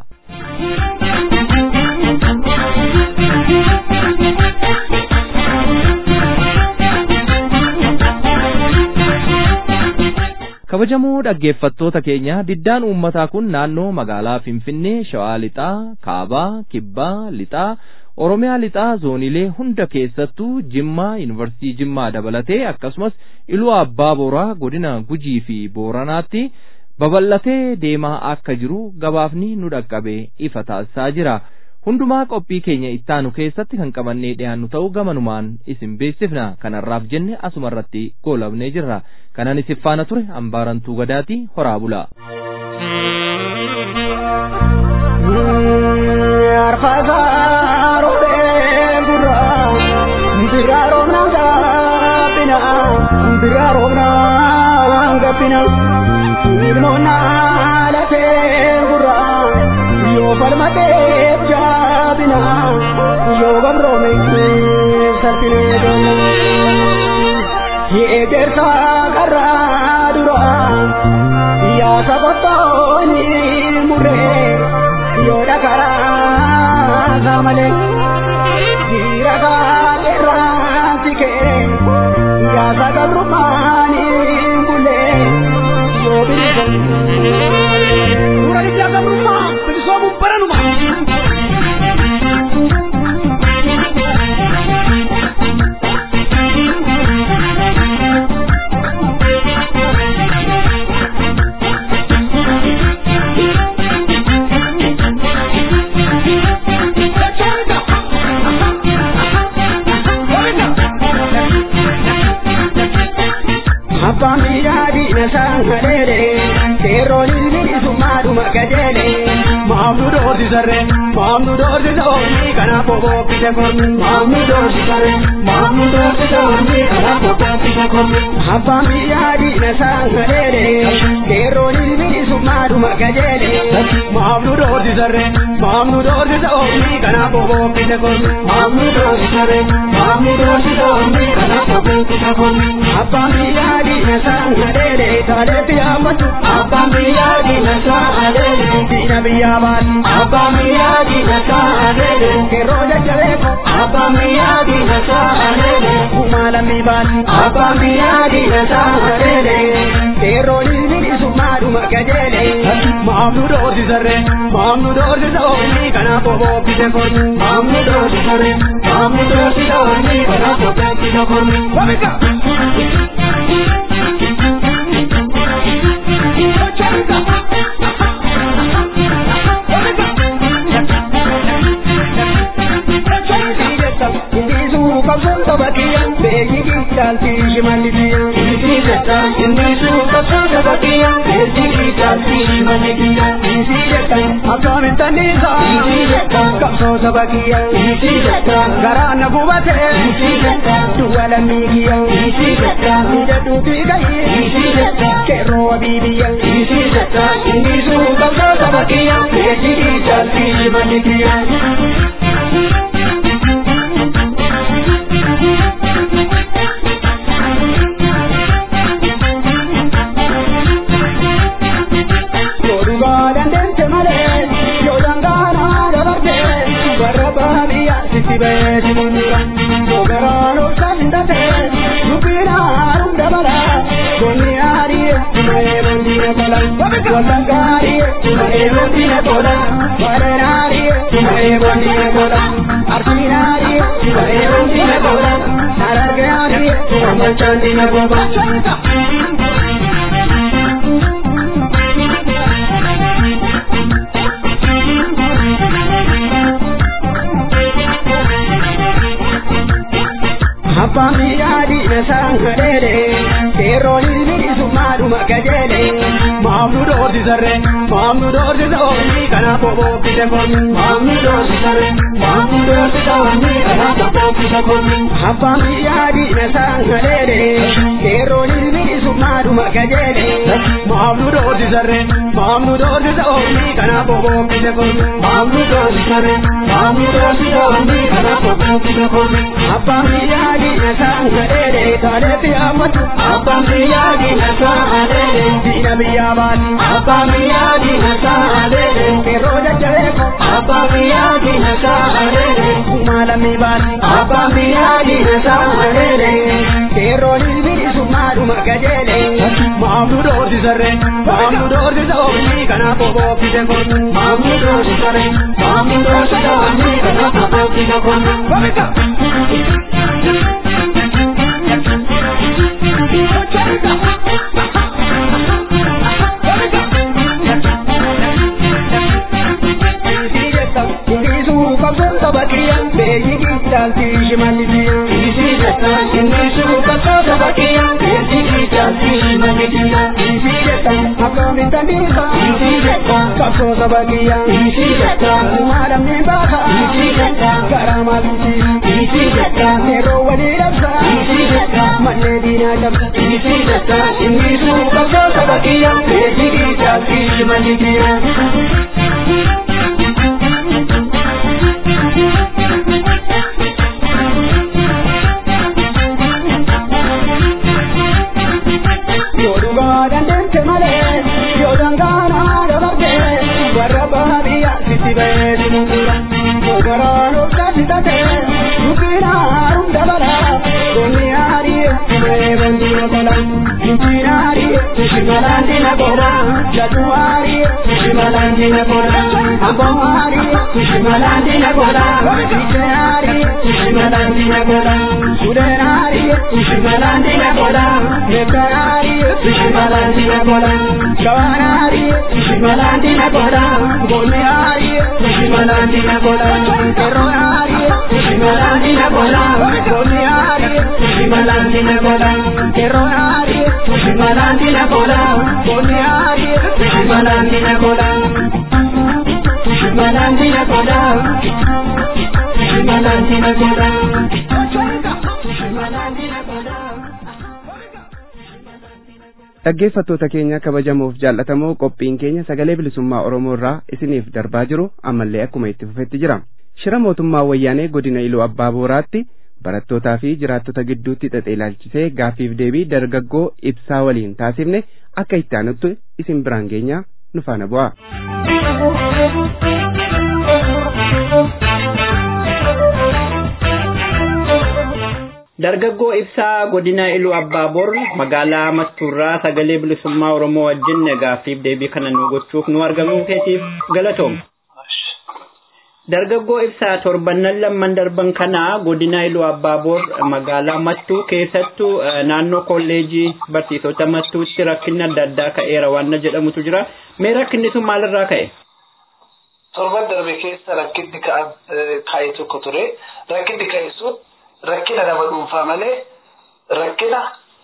kabajamoo dhaggeeffattoota keenya diddaan uummataa kun naannoo magaalaa finfinnee shawaa lixaa kaabaa kibbaa lixaa oromiyaa lixaa zoonilee hunda keessattuu jimmaa yuunivarsiitii jimmaa dabalatee akkasumas iluu abbaa booraa godina gujii fi booranaatti babal'atee deemaa akka jiru gabaafni nu dhaqqabe ifa taasisaa jira. hundumaa qophii keenya ittaanu keessatti kan qabannee dhiyaannu ta'uu gamanumaan isin beeksifna kanarraaf jenne asuma irratti goolabnee jirra kanan isin faana ture hambaarantuu gadaatii horaa bula. Ilmoona lafee gurraa yoo falmatee jaabina yoo gabroome salphinee deemu yeegersa karraa dura yaa sabottooni murree yoo dhakaraa saamalee dhiira kaaterraa sikee yaa sagabrummaani bulee yoo bilisa. Suuraa itti gabrummaa bilisoomuun baranuma. Abbaan biyyaa diina saangadeere seerroon ilmi summaadhuma gajeele maamnu doorsisarre maamnu doorsisa oolii kanaaf obookkise kormi maamnu doorsisarre maamnu doorsisa oolii kanaaf obookkise kormi abbaan biyyaa diina saangadeere seerroon ilmi summaadhuma gajeele maamnu doorsisarre maamnu doorsisa oolii kanaaf obookkise kormi maamnu doorsisarre maamnu doorsisa oolii kanaaf obookkise kormi abbaan biyyaa diina saangadeere taaleetti yaamatu abbaan biyyaa diina saangadeere diina biyyaa baatu abbaan biyyaa diina saangadeere keroo jajjabeeku abbaan biyyaa diina saangadeere kumaa lammii baatu abbaan biyyaa diina saangadeere keroo ilmi summaadhuma gajeele maamnu doorsisarre maamnu doorsisa oolii kanaaf obookkise kormi maamnu doorsisarre maamnu doorsisa oolii kanaaf obookkise kormi. Garaana gubate duwwala miigiya ija duutii gahi keroo abiibiya indiisuu qabsoo sabakiya eejjii jaaltii malikiya. Abbaan biyyaa diina saangadeere seerroon ilmi summaadhuma gajeele maamnu doorsisarre maamnu doorsisa oolii kanaaf obookkise kormi maamnu doorsisarre maamnu doorsisa oolii kanaaf obookkise kormi abbaan biyyaa diina saangadeere seerroon ilmi summaadhuma gajeele maamnu doorsisarre maamnu doorsisa oolii kanaaf obookkise kormi maamnu doorsisarre maamnu doorsisa oolii kanaaf obookkise kormi abbaan biyyaa diina saangadeere taaleetti yaamatu abbaan biyyaa diina saangadeere diina biyyaa baatu abbaan biyyaa diina saangadeere keroo jajjabeeku abbaan biyyaa diina saangadeere kumaa lammii baatu abbaan biyyaa diina saangadeere keroo ilmi summaadhuma gajeele maamnu doorsisarre maamnu doorsisa oolii kanaaf obookkise kormi maamnu doorsisarre maamnu doorsisa oolii kanaaf obookkise kormi. qabsoon saba kiyya beeyyi kiichaalti shimallisiya isii jetta inni suu qabsoo saba kiyya beeyyi kiichaalti shimallisiya isii jetta akkamitti dhiisa isii jetta qabsoo saba kiyya isii jetta maalamni baaka isii jetta garaa maaliti isii jetta yeroo walii dhabsa isii jetta mannee diinaa cabsa isii jetta inni suu qabsoo saba kiyya beeyyi kiichaalti shimallisiya. Yorubaadhaan deemte malee yoo dangaanaa dabarte warra baadiyyaa sitti ba'ee muura. Yoo garaan of taasisate dubbiin haaruun dabala goonni haarii dhibee boondii mokola. Dubbiin haarii shimalaan dina goola jatu haarii shimalaan dina goola. Amboon haarii shimalaan dina goola. Biche haarii shimalaan dina goola. Suleen haarii shimalaan dina goola. Meekan haarii shimalaan dina goola. Shawaan haarii shimalaan dina goola. Goonni haarii shimalaan dina goola. Kerroon haarii shimalaan dina goola. Goonni haarii shimalaan dina goola. Kerroon haarii shimalaan dina goola. Goonni haarii shimalaan dina goola. Shimalaan dina goola. Shimalaan dina goola. Shimalaan dina goola. dhaggeeffattoota keenya kabajamoof jaallatamoo qophiin keenya sagalee bilisummaa oromoo irraa isiniif darbaa jiru ammallee akkuma itti fufetti jira shira mootummaa wayyaanee godina iluu abbaa booraatti barattootaa fi jiraattota gidduutti xaxee ilaalchisee gaaffiif deebii dargaggoo ibsaa waliin taasifne akka itti aanutti isin biraan geenya nu faana bu'a. Dargaggoo ibsaa godina Iluu Abbaaboor magaalaa Mattuurraa sagalee bilisummaa Oromoo wajjin gaaffiif deebii kana nu gochuuf nu argamuu keetiif galatoom. Dargaggoo ibsaa torbannan lamman darban kana godina Iluu Abbaaboor magaalaa Mattuu keessattuu naannoo kolleejii barsiisota Mattuutti rakkinni adda addaa ka'eera waan jedhamutu jira. Mee rakkinni sun maalirraa ka'e? Torban darbe keessa rakkinni ka'e tokko ture. Rakkinni ka'e sun rakkina nama dhuunfaa malee rakkina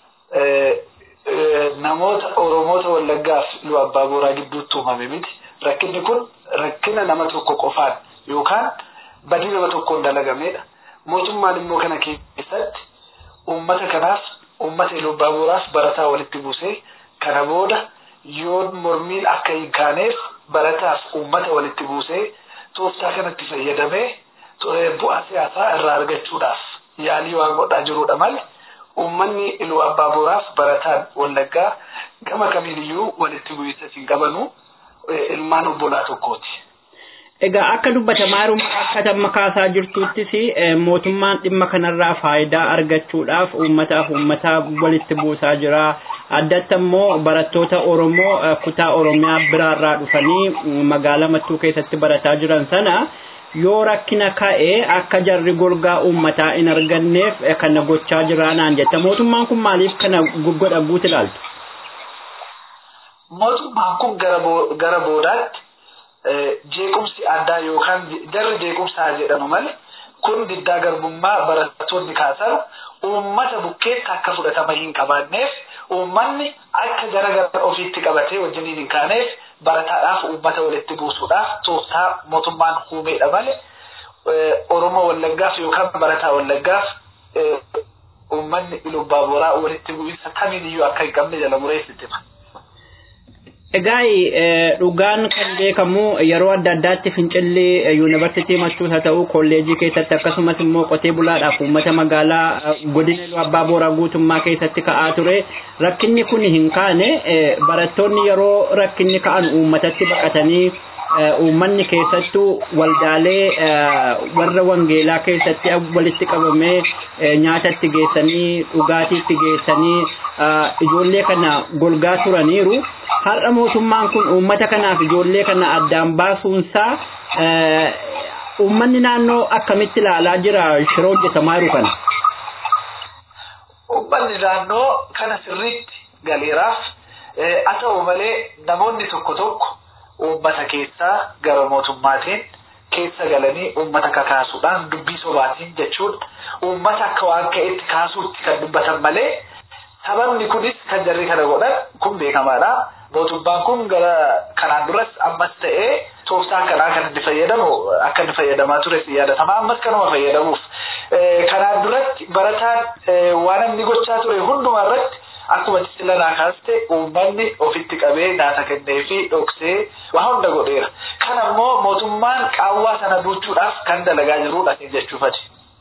namoota Oromoota Wallaggaaf Iluu Abbaa Booraa gidduutti uumame miti. Rakkinni kun rakkina nama tokko qofaan yookaan badii nama tokkoon dalagamedha. Mootummaan immoo kana keessatti uummata kanaaf uummata Iluu Abbaa Booraaf barataa walitti buusee kana booda yoo mormiin akka hin kaaneef barataaf uummata walitti buusee tooftaa kanatti fayyadamee bu'aa siyaasaa irraa argachuudhaaf yaalii waan godhaa jirudha malee uummanni iluu abbaa booraaf barataan wallaggaa gama kamiiniyyuu walitti bu'iinsa hin qabanu ilmaan obbolaa tokkooti. Egaa akka dubbatamaa jiru akka tamma kaasaa jirtuttis mootummaan dhimma kanarraa faayidaa argachuudhaaf uummataaf uummataa walitti buusaa jira. Addatti immoo barattoota Oromoo kutaa Oromiyaa biraarraa dhufanii magaalaa Mattuu keessatti barataa jiran sana yoo rakkina ka'e akka jarri golgaa uummataa hin arganneef kana gochaa jira naan jetta. Mootummaan kun maaliif kana godha guutu ilaaltu? Mootummaan kun gara boodaatti jeequmsi addaa yookaan jarri jeequmsaa jedhamu malee kun diddaa garbummaa barattoonni kaasan uummata bukkeetti akka fudhatama hin qabaanneef uummanni akka gara gara ofiitti qabatee wajjiniin hin kaaneef barataadhaaf uummata walitti buusuudhaaf tooftaa mootummaan uumeedha malee Oromoo Wallaggaaf yookaan barataa Wallaggaaf uummanni Iluu Abbaa Booraa walitti bu'iinsa kamiiniyyuu akka hin qabne jala mureessitti. Egaa dhugaan kan beekamu yeroo adda addaatti fincillee yuunivarsiitii Mattuus haa ta'u kolleejii keessatti akkasumas immoo qotee bulaadhaaf uummata magaalaa godina Iluu Abbaa Booraa guutummaa keessatti ka'aa ture. Rakkinni kun hin kaane barattoonni yeroo rakkinni ka'an uummatatti baqatanii uummanni keessattuu waldaalee warra wangeelaa keessatti walitti qabamee nyaatatti geessanii dhugaatiitti geessanii ijoollee kana golgaa turaniiru. Har'a mootummaan kun uummata kanaaf ijoollee kana addaan baasuunsaa uummanni naannoo akkamitti ilaalaa jira shira hojjetamaa jiru kana. Uummanni naannoo kana sirriitti galeeraaf haa ta'u malee namoonni tokko tokko uummata keessaa gara mootummaatiin keessa galanii uummata kakaasuudhaan dubbii sobaatiin jechuun uummata akka waan ka'etti kaasuutti kan dubbatan malee sababni kunis kan jarri kana godhan kun beekamaadha. Mootummaan kun gara kanaan duras ammas ta'ee tooftaa kanaa kan inni fayyadamu akka inni fayyadamaa ture si yaadatama ammas kanuma fayyadamuuf. Kanaan duratti barataan waan inni gochaa ture hundumaa irratti akkuma cilanaa kaaste uummanni ofitti qabee nyaata kennee fi dhoksee waa hunda godheera. Kan ammoo mootummaan qaawwaa sana duuchuudhaaf kan dalagaa jirudha jechuufati.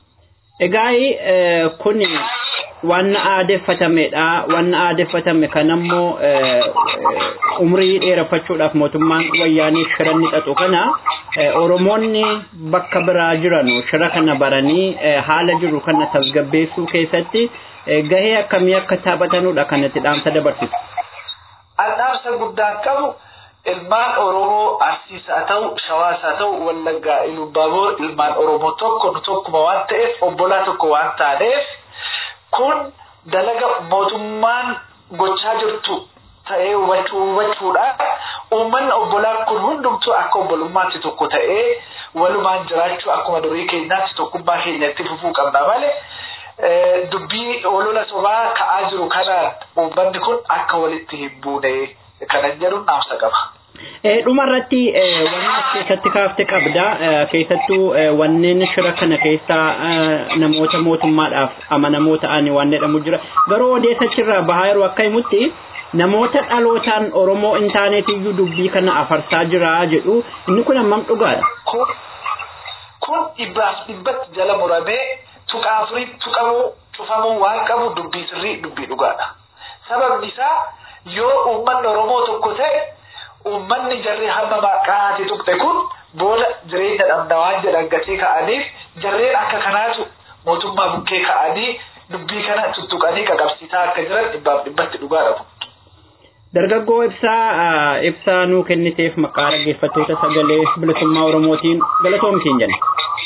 Egaa kun waan aadeffatamedha. Waan aadeffatame kan ammoo umrii dheereffachuudhaaf mootummaan wayyaanii shira ni xaxu kana Oromoonni bakka biraa jiran shira kana baranii haala jiru kana tasgabbeessuu keessatti gahee akkamii akka taphatanudha kanatti dhaamsa dabarsisu. Dhaamsa guddaan qabu ilmaan Oromoo Arsiis haa ta'u Shawaas haa ta'u Wallaggaa Ilubbaaboo ilmaan Oromoo tokko nu tokkuma waan ta'eef obbolaa tokko waan taaneef kun dalaga mootummaan gochaa jirtu ta'ee hubachuu hubachuudhaan uummanni obbolaan kun hundumtuu akka obbolummaatti tokko ta'ee walumaan jiraachuu akkuma durii keenyaatti tokkummaa keenyatti fufuu qabna malee dubbii olola sobaa ka'aa jiru kanaan uummanni kun akka walitti hin buune kanan jedhuun dhaamsa qaba. Dhuma irratti wanni as keessatti kaafte qabda. Keessattuu wanneen shira kana keessa namoota mootummaadhaaf amanamoo ta'an waan jedhamu jira. Garuu odeessachirraa bahaa yeroo akka himutti namoota dhalootaan Oromoo hin taaneetiyyuu dubbii kana afarsaa jira jedhu inni kun hammam dhugaadha. Kun dhibbaaf dhibbatti jala muramee tuqaa afurii tuqamuu cufamuu waan qabu dubbii sirrii dubbii dhugaadha. Sababni isaa yoo uummanni Oromoo tokko ta'e uummanni jarri hamma maqaati tuqxe kun booda jireenya dhabna waan jedhan gatii ka'aniif jarreen akka kanaatu mootummaa bukkee ka'anii dubbii kana tuttuqanii qaqabsiisaa akka jiran dhibbaaf dhibbatti dhugaadha kun. Dargaggoo ibsaa ibsaa nuu kenniteef maqaa dhaggeeffattoota sagalee bilisummaa Oromootiin galatoomsiin jenna.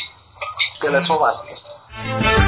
Galatoomaa.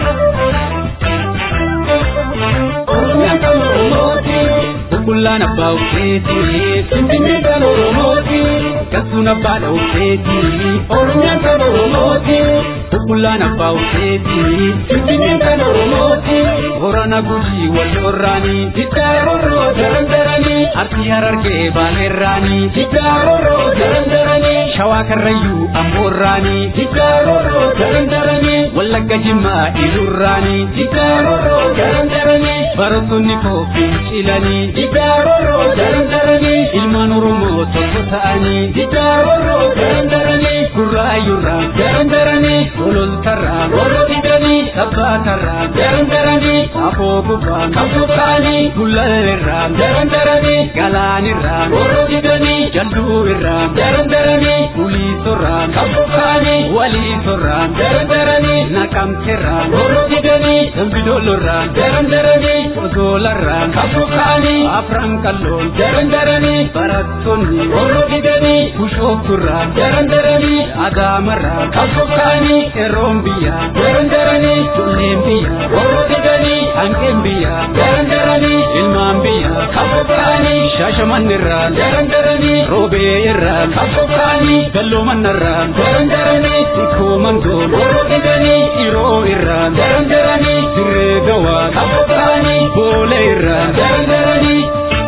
Bulaan abbaa ufeeti, Finfinnee kan Oromooti, Kasuun abbaadha ufeeti, Oromiyaan kan Oromooti. Bulaan abbaa ufeeti, Finfinnee kan Oromooti, Horana Gujii wal horraanii, Diddaaroroo daran daranii, Arsii Harargee Baaleerraanii, Diddaaroroo daran daranii, Shawaa Karrayyuu Amboorraanii, Diddaaroroo daran daranii, Wallagga Jimmaa Ilurraanii, Diddaaroroo daran daranii, Barattoonni koofiin cilanii, Diddaaroroo daran daranii, Ilmaan Oromoo tokko ta'anii, Diddaaroroo daran daranii, Gurraayyurraa daran daranii, Gololtarraa warra didanii, Sabbaatarraa daran daranii, Afoo gubbaa qabdu ta'anii, Gullalleerraa daran daranii, Galaanirraa warra didanii, Jalluu irraa daran daranii, Uliisorraa qabdu ta'anii, Waliisorraa daran daranii, Naqamteerraa warra didanii, Dambidoolorraa daran daranii, Osoolarraa qabdu ta'anii, Afran kalloon daran daranii, Barattoonni warra didanii, Bushoofturraa daran daranii, Adaamarraa qabdu ta'anii, Qeerroon biyyaa daran daranii, Tulleen biyyaa warra didanii, Hanqeen biyyaa daran daranii, Ilmaan biyyaa qabdu ta'anii, Shaashamannirraa daran daranii, Roobee irraa qabdu ta'anii, Galloomanarraa daran daranii, Sikkoo Mandoon warra didanii, Iroo irraa daran daranii, Dirree Gawaa qabdu ta'anii, Boolee irraa daran daranii.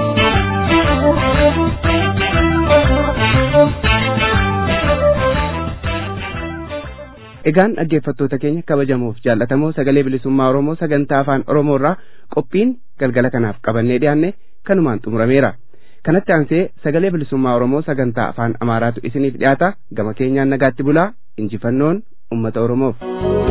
Egaan dhaggeeffattoota keenya kabajamuuf jaallatamoo sagalee bilisummaa Oromoo sagantaa afaan Oromoo irraa qophiin galgala kanaaf qabannee dhiyaanne kanumaan xumurameera. Kanatti aansee sagalee bilisummaa Oromoo sagantaa afaan Amaaraatu isiniif dhiyaata gama keenyaan nagaatti bulaa injifannoon uummata Oromoof.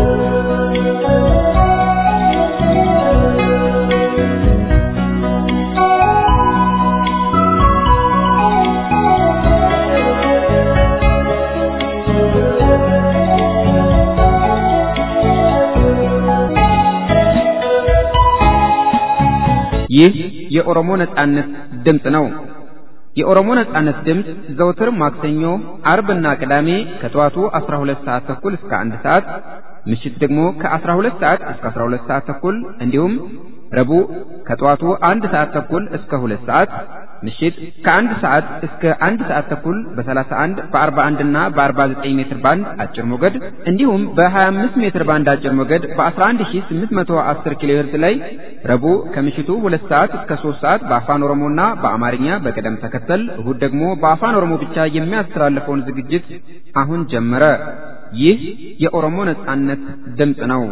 ይህ የኦሮሞ ነጻነት ድምፅ ነው። የኦሮሞ ነጻነት ድምፅ ዘውትር ማክሰኞ፣ አርብና ቅዳሜ ከጠዋቱ 12 ሰዓት ተኩል እስከ 1 ሰዓት፣ ምሽት ደግሞ ከ12 ሰዓት እስከ 12 ሰዓት ተኩል እንዲሁም ረቡዕ ከጠዋቱ 1 ሰዓት ተኩል እስከ 2 ሰዓት፣ ምሽት ከአንድ ሰዓት እስከ አንድ ሰዓት ተኩል በ31 በ41 እና በ49 ሜትር ባንድ አጭር ሞገድ እንዲሁም በ25 ሜትር ባንድ አጭር ሞገድ በ11810 ኪሎ ሄርዝ ላይ ረቡዕ ከምሽቱ 2 ሰዓት እስከ 3 ሰዓት በአፋን ኦሮሞና በአማርኛ በቅደም ተከተል እሁድ ደግሞ በአፋን ኦሮሞ ብቻ የሚያስተላልፈውን ዝግጅት አሁን ጀመረ። ይህ የኦሮሞ ነጻነት ድምፅ ነው።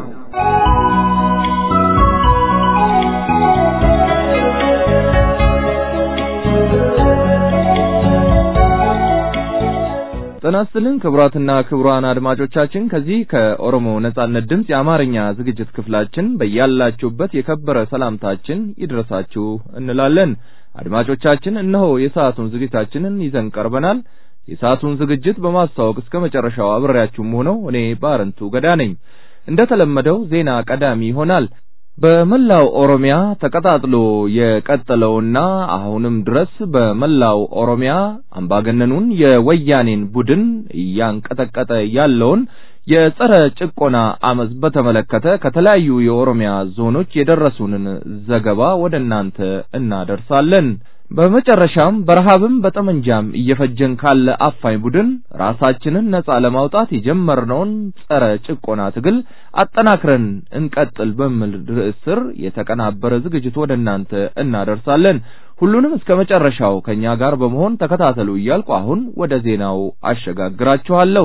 ጤና ይስጥልን ክቡራትና ክቡራን አድማጮቻችን ከዚህ ከኦሮሞ ነጻነት ድምፅ የአማርኛ ዝግጅት ክፍላችን በያላችሁበት የከበረ ሰላምታችን ይድረሳችሁ እንላለን። አድማጮቻችን እነሆ የሰዓቱን ዝግጅታችንን ይዘን ቀርበናል። የሰዓቱን ዝግጅት በማስተዋወቅ እስከ መጨረሻው አብሬያችሁም ሆነው እኔ ባረንቱ ገዳ ነኝ። እንደተለመደው ዜና ቀዳሚ ይሆናል። በመላው ኦሮሚያ ተቀጣጥሎ የቀጠለውና አሁንም ድረስ በመላው ኦሮሚያ አምባገነኑን የወያኔን ቡድን እያንቀጠቀጠ ያለውን የጸረ ጭቆና አመፅ በተመለከተ ከተለያዩ የኦሮሚያ ዞኖች የደረሱንን ዘገባ ወደ እናንተ እናደርሳለን። በመጨረሻም በረሃብም በጠመንጃም እየፈጀን ካለ አፋኝ ቡድን ራሳችንን ነጻ ለማውጣት የጀመርነውን ጸረ ጭቆና ትግል አጠናክረን እንቀጥል በሚል ርዕስ ስር የተቀናበረ ዝግጅት ወደ እናንተ እናደርሳለን። ሁሉንም እስከ መጨረሻው ከኛ ጋር በመሆን ተከታተሉ እያልኩ አሁን ወደ ዜናው አሸጋግራችኋለሁ።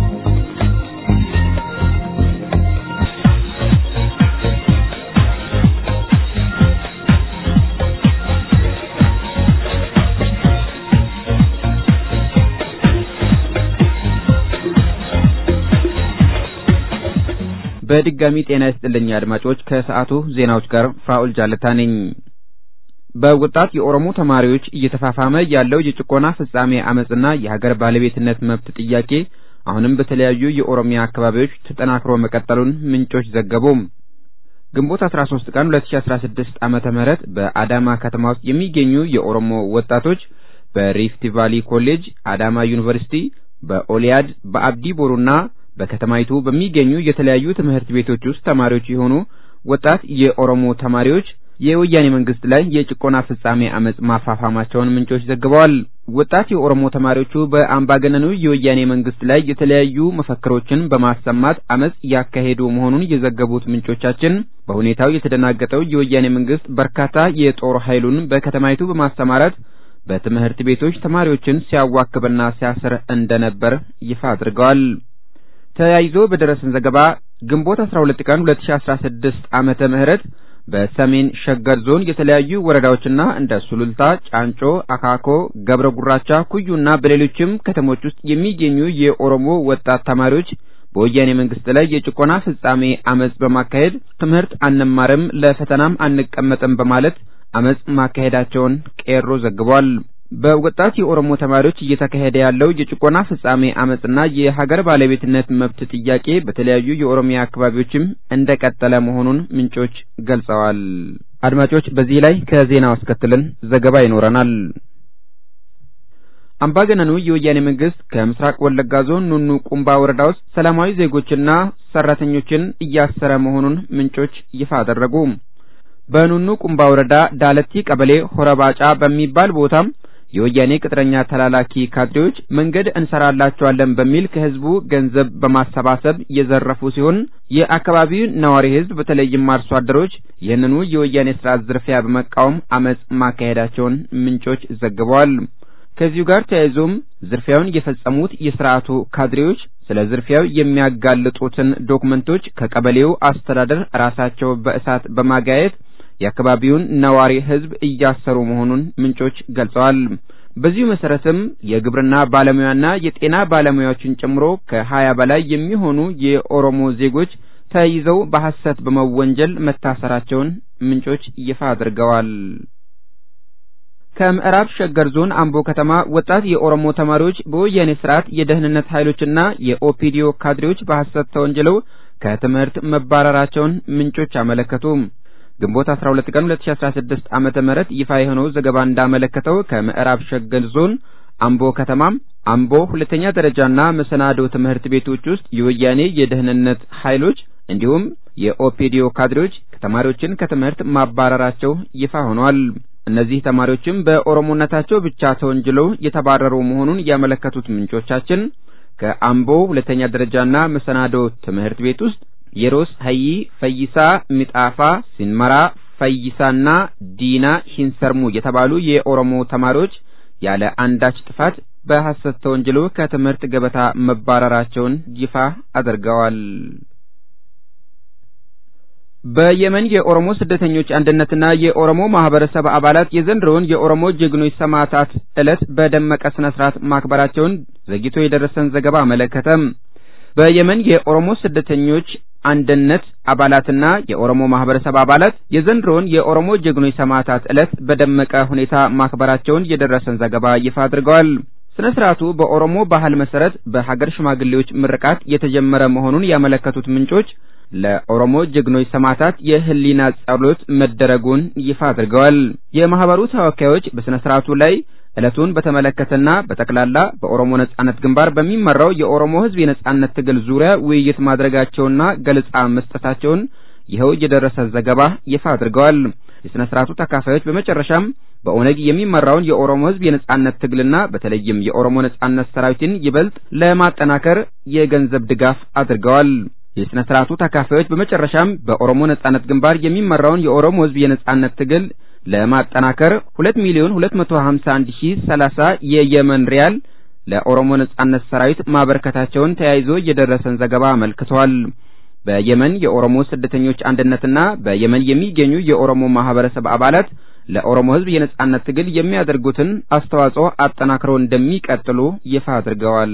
በድጋሚ ጤና ይስጥልኝ አድማጮች። ከሰዓቱ ዜናዎች ጋር ፍራኡል ጃለታ ነኝ። በወጣት የኦሮሞ ተማሪዎች እየተፋፋመ ያለው የጭቆና ፍጻሜ አመጽና የሀገር ባለቤትነት መብት ጥያቄ አሁንም በተለያዩ የኦሮሚያ አካባቢዎች ተጠናክሮ መቀጠሉን ምንጮች ዘገቡ። ግንቦት 13 ቀን 2016 ዓመተ ምህረት በአዳማ ከተማ ውስጥ የሚገኙ የኦሮሞ ወጣቶች በሪፍት ቫሊ ኮሌጅ፣ አዳማ ዩኒቨርሲቲ፣ በኦሊያድ፣ በአብዲ ቦሩና በከተማይቱ በሚገኙ የተለያዩ ትምህርት ቤቶች ውስጥ ተማሪዎች የሆኑ ወጣት የኦሮሞ ተማሪዎች የወያኔ መንግስት ላይ የጭቆና ፍጻሜ አመጽ ማፋፋማቸውን ምንጮች ዘግበዋል። ወጣት የኦሮሞ ተማሪዎቹ በአምባገነኑ የወያኔ መንግስት ላይ የተለያዩ መፈክሮችን በማሰማት አመጽ ያካሄዱ መሆኑን የዘገቡት ምንጮቻችን በሁኔታው የተደናገጠው የወያኔ መንግስት በርካታ የጦር ኃይሉን በከተማይቱ በማሰማራት በትምህርት ቤቶች ተማሪዎችን ሲያዋክብና ሲያስር እንደነበር ይፋ አድርገዋል። ተያይዞ በደረሰን ዘገባ ግንቦት 12 ቀን 2016 ዓመተ ምህረት በሰሜን ሸገር ዞን የተለያዩ ወረዳዎችና እንደ ሱሉልታ፣ ጫንጮ፣ አካኮ፣ ገብረ ጉራቻ፣ ኩዩና በሌሎችም ከተሞች ውስጥ የሚገኙ የኦሮሞ ወጣት ተማሪዎች በወያኔ መንግስት ላይ የጭቆና ፍጻሜ አመጽ በማካሄድ ትምህርት አንማርም፣ ለፈተናም አንቀመጥም በማለት አመጽ ማካሄዳቸውን ቄሮ ዘግቧል። በወጣት የኦሮሞ ተማሪዎች እየተካሄደ ያለው የጭቆና ፍጻሜ አመጽና የሀገር ባለቤትነት መብት ጥያቄ በተለያዩ የኦሮሚያ አካባቢዎችም እንደቀጠለ መሆኑን ምንጮች ገልጸዋል። አድማጮች፣ በዚህ ላይ ከዜናው አስከትለን ዘገባ ይኖረናል። አምባገነኑ የወያኔ መንግስት ከምስራቅ ወለጋ ዞን ኑኑ ቁምባ ወረዳ ውስጥ ሰላማዊ ዜጎችና ሰራተኞችን እያሰረ መሆኑን ምንጮች ይፋ አደረጉ። በኑኑ ቁምባ ወረዳ ዳለቲ ቀበሌ ሆረባጫ በሚባል ቦታም የወያኔ ቅጥረኛ ተላላኪ ካድሬዎች መንገድ እንሰራላቸዋለን በሚል ከህዝቡ ገንዘብ በማሰባሰብ የዘረፉ ሲሆን የአካባቢው ነዋሪ ህዝብ በተለይም አርሶ አደሮች ይህንኑ የወያኔ ስርዓት ዝርፊያ በመቃወም አመጽ ማካሄዳቸውን ምንጮች ዘግበዋል። ከዚሁ ጋር ተያይዞም ዝርፊያውን የፈጸሙት የስርዓቱ ካድሬዎች ስለ ዝርፊያው የሚያጋልጡትን ዶክመንቶች ከቀበሌው አስተዳደር ራሳቸው በእሳት በማጋየት የአካባቢውን ነዋሪ ህዝብ እያሰሩ መሆኑን ምንጮች ገልጸዋል። በዚሁ መሰረትም የግብርና ባለሙያና የጤና ባለሙያዎችን ጨምሮ ከሀያ በላይ የሚሆኑ የኦሮሞ ዜጎች ተይዘው በሐሰት በመወንጀል መታሰራቸውን ምንጮች ይፋ አድርገዋል። ከምዕራብ ሸገር ዞን አምቦ ከተማ ወጣት የኦሮሞ ተማሪዎች በወያኔ ስርዓት የደህንነት ኃይሎችና የኦፒዲዮ ካድሬዎች በሐሰት ተወንጅለው ከትምህርት መባረራቸውን ምንጮች አመለከቱ። ግንቦት 12 ቀን 2016 ዓመተ ምህረት ይፋ የሆነው ዘገባ እንዳመለከተው ከምዕራብ ሸገር ዞን አምቦ ከተማም አምቦ ሁለተኛ ደረጃና መሰናዶ ትምህርት ቤቶች ውስጥ የወያኔ የደህንነት ኃይሎች እንዲሁም የኦፒዲዮ ካድሬዎች ተማሪዎችን ከትምህርት ማባረራቸው ይፋ ሆኗል። እነዚህ ተማሪዎችም በኦሮሞነታቸው ብቻ ተወንጅለው የተባረሩ መሆኑን ያመለከቱት ምንጮቻችን ከአምቦ ሁለተኛ ደረጃና መሰናዶ ትምህርት ቤት ውስጥ የሮስ ሀይ፣ ፈይሳ ሚጣፋ፣ ሲንመራ ፈይሳና ዲና ሂንሰርሙ የተባሉ የኦሮሞ ተማሪዎች ያለ አንዳች ጥፋት በሐሰት ተወንጅለው ከትምህርት ገበታ መባረራቸውን ይፋ አድርገዋል። በየመን የኦሮሞ ስደተኞች አንድነትና የኦሮሞ ማህበረሰብ አባላት የዘንድሮውን የኦሮሞ ጀግኖች ሰማዕታት ዕለት በደመቀ ስነ ስርዓት ማክበራቸውን ዘግይቶ የደረሰን ዘገባ አመለከተ። በየመን የኦሮሞ ስደተኞች አንድነት አባላትና የኦሮሞ ማህበረሰብ አባላት የዘንድሮውን የኦሮሞ ጀግኖች ሰማዕታት ዕለት በደመቀ ሁኔታ ማክበራቸውን የደረሰን ዘገባ ይፋ አድርገዋል። ስነ ስርዓቱ በኦሮሞ ባህል መሰረት በሀገር ሽማግሌዎች ምርቃት የተጀመረ መሆኑን ያመለከቱት ምንጮች ለኦሮሞ ጀግኖች ሰማዕታት የህሊና ጸሎት መደረጉን ይፋ አድርገዋል። የማህበሩ ተወካዮች በስነ ስርዓቱ ላይ ዕለቱን በተመለከተና በጠቅላላ በኦሮሞ ነጻነት ግንባር በሚመራው የኦሮሞ ህዝብ የነጻነት ትግል ዙሪያ ውይይት ማድረጋቸውና ገለጻ መስጠታቸውን ይኸው የደረሰ ዘገባ ይፋ አድርገዋል። የሥነ ሥርዓቱ ተካፋዮች በመጨረሻም በኦነግ የሚመራውን የኦሮሞ ህዝብ የነጻነት ትግልና በተለይም የኦሮሞ ነጻነት ሰራዊትን ይበልጥ ለማጠናከር የገንዘብ ድጋፍ አድርገዋል። የሥነ ሥርዓቱ ተካፋዮች በመጨረሻም በኦሮሞ ነጻነት ግንባር የሚመራውን የኦሮሞ ህዝብ የነጻነት ትግል ለማጠናከር ሁለት ሚሊዮን ሁለት መቶ ሀምሳ አንድ ሺህ ሰላሳ የየመን ሪያል ለኦሮሞ ነጻነት ሰራዊት ማበርከታቸውን ተያይዞ የደረሰን ዘገባ አመልክቷል። በየመን የኦሮሞ ስደተኞች አንድነትና በየመን የሚገኙ የኦሮሞ ማህበረሰብ አባላት ለኦሮሞ ህዝብ የነጻነት ትግል የሚያደርጉትን አስተዋጽኦ አጠናክረው እንደሚቀጥሉ ይፋ አድርገዋል።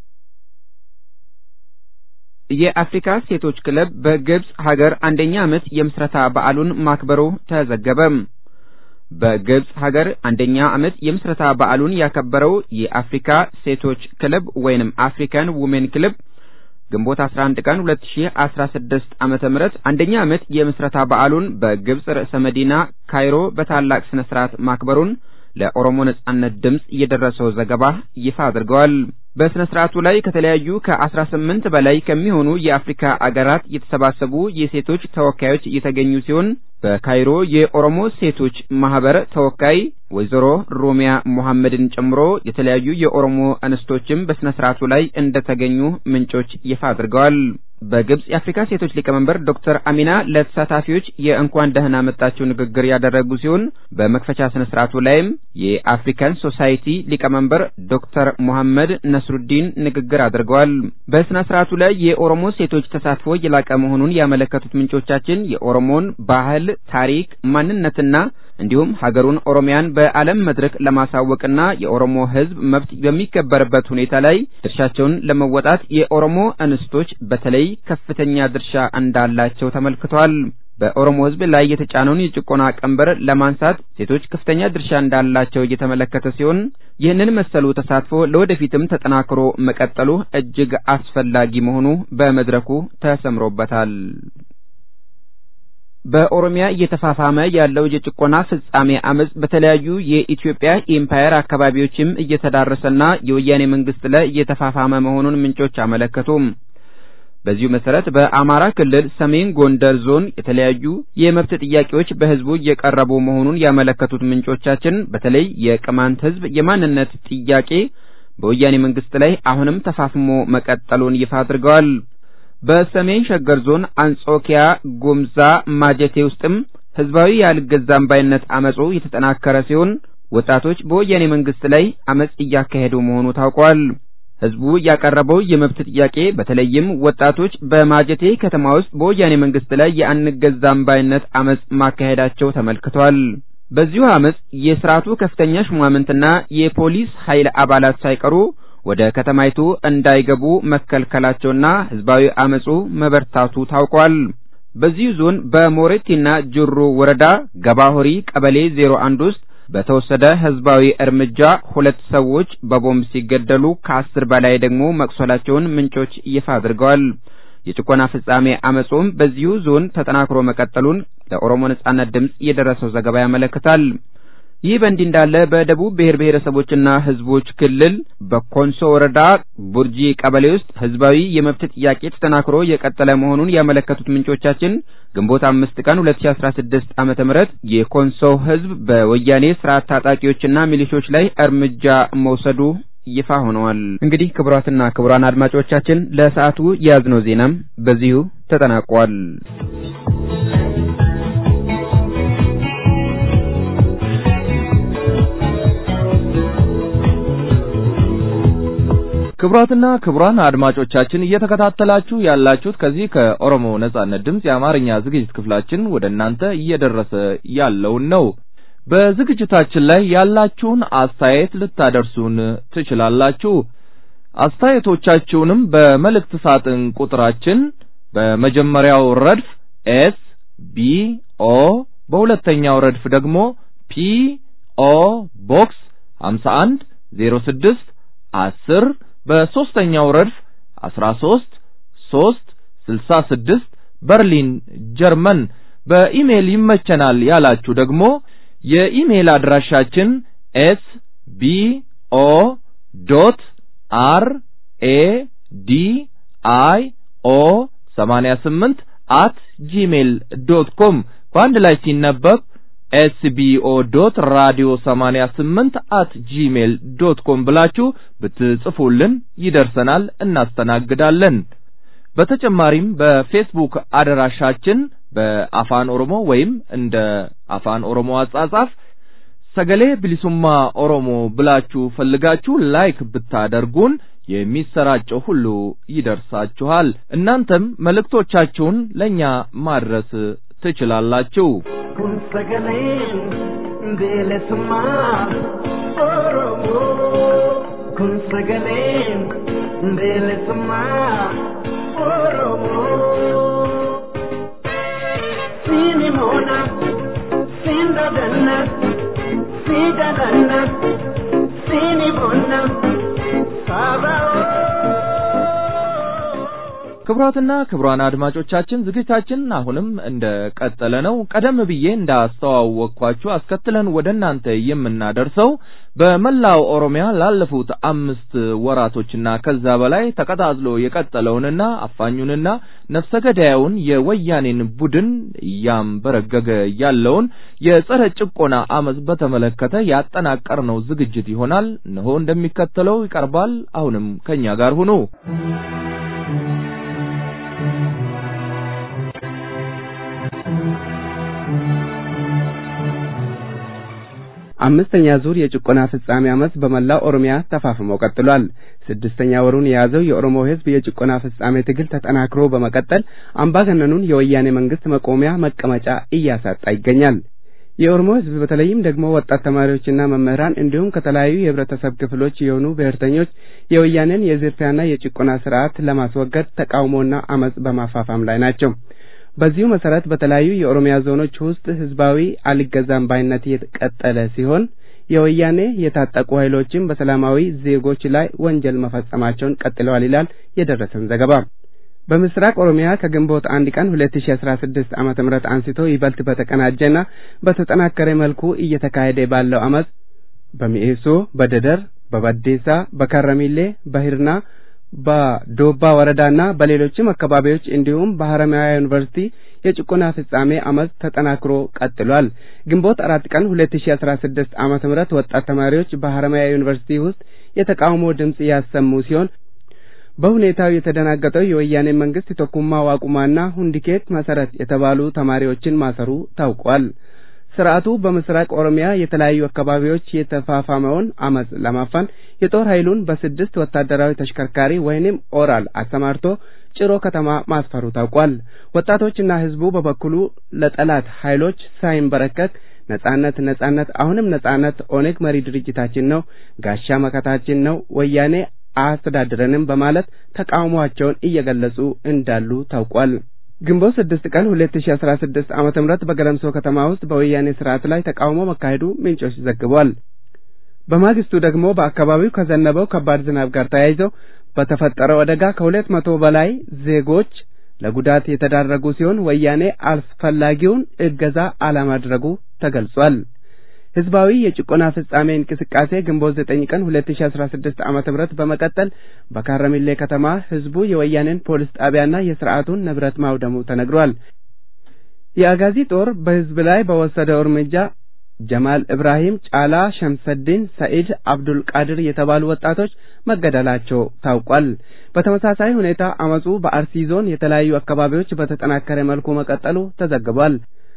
የአፍሪካ ሴቶች ክለብ በግብጽ ሀገር አንደኛ ዓመት የምስረታ በዓሉን ማክበሩ ተዘገበ። በግብጽ ሀገር አንደኛ ዓመት የምስረታ በዓሉን ያከበረው የአፍሪካ ሴቶች ክለብ ወይንም አፍሪካን ውሜን ክለብ ግንቦት 11 ቀን 2016 ዓመተ ምህረት አንደኛ ዓመት የምስረታ በዓሉን በግብጽ ርዕሰ መዲና ካይሮ በታላቅ ስነ ስርዓት ማክበሩን ለኦሮሞ ነጻነት ድምጽ የደረሰው ዘገባ ይፋ አድርገዋል። በስነ ስርዓቱ ላይ ከተለያዩ ከአስራ ስምንት በላይ ከሚሆኑ የአፍሪካ አገራት የተሰባሰቡ የሴቶች ተወካዮች የተገኙ ሲሆን በካይሮ የኦሮሞ ሴቶች ማህበር ተወካይ ወይዘሮ ሮሚያ ሙሐመድን ጨምሮ የተለያዩ የኦሮሞ እንስቶችም በስነ ስርዓቱ ላይ እንደተገኙ ምንጮች ይፋ አድርገዋል። በግብጽ የአፍሪካ ሴቶች ሊቀመንበር ዶክተር አሚና ለተሳታፊዎች የእንኳን ደህና መጣችሁ ንግግር ያደረጉ ሲሆን በመክፈቻ ስነ ስርዓቱ ላይም የአፍሪካን ሶሳይቲ ሊቀመንበር ዶክተር ሙሐመድ ነስሩዲን ንግግር አድርገዋል። በስነ ስርዓቱ ላይ የኦሮሞ ሴቶች ተሳትፎ የላቀ መሆኑን ያመለከቱት ምንጮቻችን የኦሮሞን ባህል፣ ታሪክ፣ ማንነትና እንዲሁም ሀገሩን ኦሮሚያን በዓለም መድረክ ለማሳወቅና የኦሮሞ ሕዝብ መብት በሚከበርበት ሁኔታ ላይ ድርሻቸውን ለመወጣት የኦሮሞ እንስቶች በተለይ ከፍተኛ ድርሻ እንዳላቸው ተመልክቷል። በኦሮሞ ሕዝብ ላይ የተጫነውን የጭቆና ቀንበር ለማንሳት ሴቶች ከፍተኛ ድርሻ እንዳላቸው እየተመለከተ ሲሆን ይህንን መሰሉ ተሳትፎ ለወደፊትም ተጠናክሮ መቀጠሉ እጅግ አስፈላጊ መሆኑ በመድረኩ ተሰምሮበታል። በኦሮሚያ እየተፋፋመ ያለው የጭቆና ፍጻሜ አመጽ በተለያዩ የኢትዮጵያ ኢምፓየር አካባቢዎችም እየተዳረሰና የወያኔ መንግስት ላይ እየተፋፋመ መሆኑን ምንጮች አመለከቱ። በዚሁ መሰረት በአማራ ክልል ሰሜን ጎንደር ዞን የተለያዩ የመብት ጥያቄዎች በህዝቡ እየቀረቡ መሆኑን ያመለከቱት ምንጮቻችን በተለይ የቅማንት ህዝብ የማንነት ጥያቄ በወያኔ መንግስት ላይ አሁንም ተፋፍሞ መቀጠሉን ይፋ አድርገዋል። በሰሜን ሸገር ዞን አንጾኪያ ጉምዛ ማጀቴ ውስጥም ህዝባዊ ያልገዛም ባይነት አመጹ የተጠናከረ ሲሆን ወጣቶች በወያኔ መንግስት ላይ አመጽ እያካሄዱ መሆኑ ታውቋል። ህዝቡ ያቀረበው የመብት ጥያቄ በተለይም ወጣቶች በማጀቴ ከተማ ውስጥ በወያኔ መንግስት ላይ የአንገዛም ባይነት አመጽ ማካሄዳቸው ተመልክቷል። በዚሁ አመጽ የስርዓቱ ከፍተኛ ሹማምንትና የፖሊስ ኃይል አባላት ሳይቀሩ ወደ ከተማይቱ እንዳይገቡ መከልከላቸውና ህዝባዊ አመጹ መበርታቱ ታውቋል። በዚሁ ዞን በሞሬቲና ጅሩ ወረዳ ገባሆሪ ቀበሌ 01 ውስጥ በተወሰደ ህዝባዊ እርምጃ ሁለት ሰዎች በቦምብ ሲገደሉ ከአስር በላይ ደግሞ መቁሰላቸውን ምንጮች ይፋ አድርገዋል። የጭቆና ፍጻሜ አመጹም በዚሁ ዞን ተጠናክሮ መቀጠሉን ለኦሮሞ ነጻነት ድምጽ የደረሰው ዘገባ ያመለክታል። ይህ በእንዲህ እንዳለ በደቡብ ብሔር ብሔረሰቦችና ሕዝቦች ክልል በኮንሶ ወረዳ ቡርጂ ቀበሌ ውስጥ ህዝባዊ የመብት ጥያቄ ተጠናክሮ የቀጠለ መሆኑን ያመለከቱት ምንጮቻችን ግንቦት አምስት ቀን ሁለት ሺ አስራ ስድስት ዓመተ ምህረት የኮንሶ ህዝብ በወያኔ ስርዓት ታጣቂዎችና ሚሊሾች ላይ እርምጃ መውሰዱ ይፋ ሆነዋል። እንግዲህ ክቡራትና ክቡራን አድማጮቻችን ለሰዓቱ የያዝነው ዜናም በዚሁ ተጠናቋል። ክቡራትና ክቡራን አድማጮቻችን እየተከታተላችሁ ያላችሁት ከዚህ ከኦሮሞ ነጻነት ድምፅ የአማርኛ ዝግጅት ክፍላችን ወደ እናንተ እየደረሰ ያለውን ነው። በዝግጅታችን ላይ ያላችሁን አስተያየት ልታደርሱን ትችላላችሁ። አስተያየቶቻችሁንም በመልእክት ሳጥን ቁጥራችን በመጀመሪያው ረድፍ ኤስ ቢ ኦ በሁለተኛው ረድፍ ደግሞ ፒ ኦ ቦክስ 51 06 10 በሶስተኛው ረድፍ 13 3 66 በርሊን ጀርመን በኢሜል ይመቸናል ያላችሁ ደግሞ የኢሜል አድራሻችን ኤስ ቢ ኦ ዶት አር ኤ ዲ አይ ኦ 88 አት ጂሜል ዶት ኮም በአንድ ላይ ሲነበብ ኤስቢኦ ዶት ራዲዮ 88 አት ጂሜል ዶት ኮም ብላችሁ ብትጽፉልን ይደርሰናል፣ እናስተናግዳለን። በተጨማሪም በፌስቡክ አድራሻችን በአፋን ኦሮሞ ወይም እንደ አፋን ኦሮሞ አጻጻፍ ሰገሌ ብሊሱማ ኦሮሞ ብላችሁ ፈልጋችሁ ላይክ ብታደርጉን የሚሰራጨው ሁሉ ይደርሳችኋል። እናንተም መልእክቶቻችሁን ለእኛ ማድረስ ትችላላችሁ። kun sagaleen bilisummaa Oromoo. Kun sagaleen bilisummaa Oromoo. Siini moona, siin dadanna, sii dadanna, siini moona, ክቡራትና ክቡራን አድማጮቻችን ዝግጅታችን አሁንም እንደ ቀጠለ ነው። ቀደም ብዬ እንዳስተዋወቅኳችሁ አስከትለን ወደ እናንተ የምናደርሰው በመላው ኦሮሚያ ላለፉት አምስት ወራቶችና ከዛ በላይ ተቀጣጥሎ የቀጠለውንና አፋኙንና ነፍሰ ገዳዩን የወያኔን ቡድን እያንበረገገ ያለውን የጸረ ጭቆና አመፅ በተመለከተ ያጠናቀርነው ዝግጅት ይሆናል። እነሆ እንደሚከተለው ይቀርባል። አሁንም ከኛ ጋር ሁኑ። አምስተኛ ዙር የጭቆና ፍጻሜ አመፅ በመላው ኦሮሚያ ተፋፍሞ ቀጥሏል። ስድስተኛ ወሩን የያዘው የኦሮሞ ሕዝብ የጭቆና ፍጻሜ ትግል ተጠናክሮ በመቀጠል አምባገነኑን የወያኔ መንግስት መቆሚያ መቀመጫ እያሳጣ ይገኛል። የኦሮሞ ሕዝብ በተለይም ደግሞ ወጣት ተማሪዎችና መምህራን እንዲሁም ከተለያዩ የህብረተሰብ ክፍሎች የሆኑ ብሔርተኞች የወያኔን የዝርፊያና የጭቆና ስርዓት ለማስወገድ ተቃውሞና አመፅ በማፋፋም ላይ ናቸው። በዚሁ መሰረት በተለያዩ የኦሮሚያ ዞኖች ውስጥ ህዝባዊ አልገዛም ባይነት የቀጠለ ሲሆን የወያኔ የታጠቁ ኃይሎችም በሰላማዊ ዜጎች ላይ ወንጀል መፈጸማቸውን ቀጥለዋል ይላል የደረሰን ዘገባ። በምስራቅ ኦሮሚያ ከግንቦት አንድ ቀን ሁለት ሺ አስራ ስድስት ዓመተ ምህረት አንስቶ ይበልጥ በተቀናጀና በተጠናከረ መልኩ እየተካሄደ ባለው አመፅ በሚኤሶ፣ በደደር፣ በበዴሳ፣ በከረሚሌ፣ በሂርና በዶባ ወረዳና በሌሎችም አካባቢዎች እንዲሁም በሀረማያ ዩኒቨርሲቲ የጭቆና ፍጻሜ አመፅ ተጠናክሮ ቀጥሏል። ግንቦት አራት ቀን ሁለት ሺ አስራ ስድስት ዓመተ ምህረት ወጣት ተማሪዎች በሀረማያ ዩኒቨርሲቲ ውስጥ የተቃውሞ ድምፅ ያሰሙ ሲሆን በሁኔታው የተደናገጠው የወያኔ መንግስት ቶኩማ ዋቁማና ሁንዲኬት መሰረት የተባሉ ተማሪዎችን ማሰሩ ታውቋል። ስርዓቱ በምስራቅ ኦሮሚያ የተለያዩ አካባቢዎች የተፋፋመውን አመፅ ለማፈን የጦር ኃይሉን በስድስት ወታደራዊ ተሽከርካሪ ወይንም ኦራል አሰማርቶ ጭሮ ከተማ ማስፈሩ ታውቋል። ወጣቶችና ህዝቡ በበኩሉ ለጠላት ኃይሎች ሳይንበረከክ ነጻነት ነጻነት አሁንም ነጻነት ኦነግ መሪ ድርጅታችን ነው፣ ጋሻ መከታችን ነው፣ ወያኔ አያስተዳድረንም በማለት ተቃውሟቸውን እየገለጹ እንዳሉ ታውቋል። ግንቦት ስድስት ቀን ሁለት ሺ አስራ ስድስት ዓመተ ምህረት በገለምሶ ከተማ ውስጥ በወያኔ ስርዓት ላይ ተቃውሞ መካሄዱ ምንጮች ዘግቧል። በማግስቱ ደግሞ በአካባቢው ከዘነበው ከባድ ዝናብ ጋር ተያይዘው በተፈጠረው አደጋ ከሁለት መቶ በላይ ዜጎች ለጉዳት የተዳረጉ ሲሆን ወያኔ አስፈላጊውን እገዛ አለማድረጉ ተገልጿል። ህዝባዊ የጭቆና ፍጻሜ እንቅስቃሴ ግንቦት ዘጠኝ ቀን ሁለት ሺ አስራ ስድስት ዓመተ ምህረት በመቀጠል በካረሚሌ ከተማ ህዝቡ የወያኔን ፖሊስ ጣቢያና የስርዓቱን ንብረት ማውደሙ ተነግሯል። የአጋዚ ጦር በህዝብ ላይ በወሰደው እርምጃ ጀማል ኢብራሂም፣ ጫላ ሸምሰዲን፣ ሰኢድ አብዱል ቃድር የተባሉ ወጣቶች መገደላቸው ታውቋል። በተመሳሳይ ሁኔታ አመጹ በአርሲ ዞን የተለያዩ አካባቢዎች በተጠናከረ መልኩ መቀጠሉ ተዘግቧል።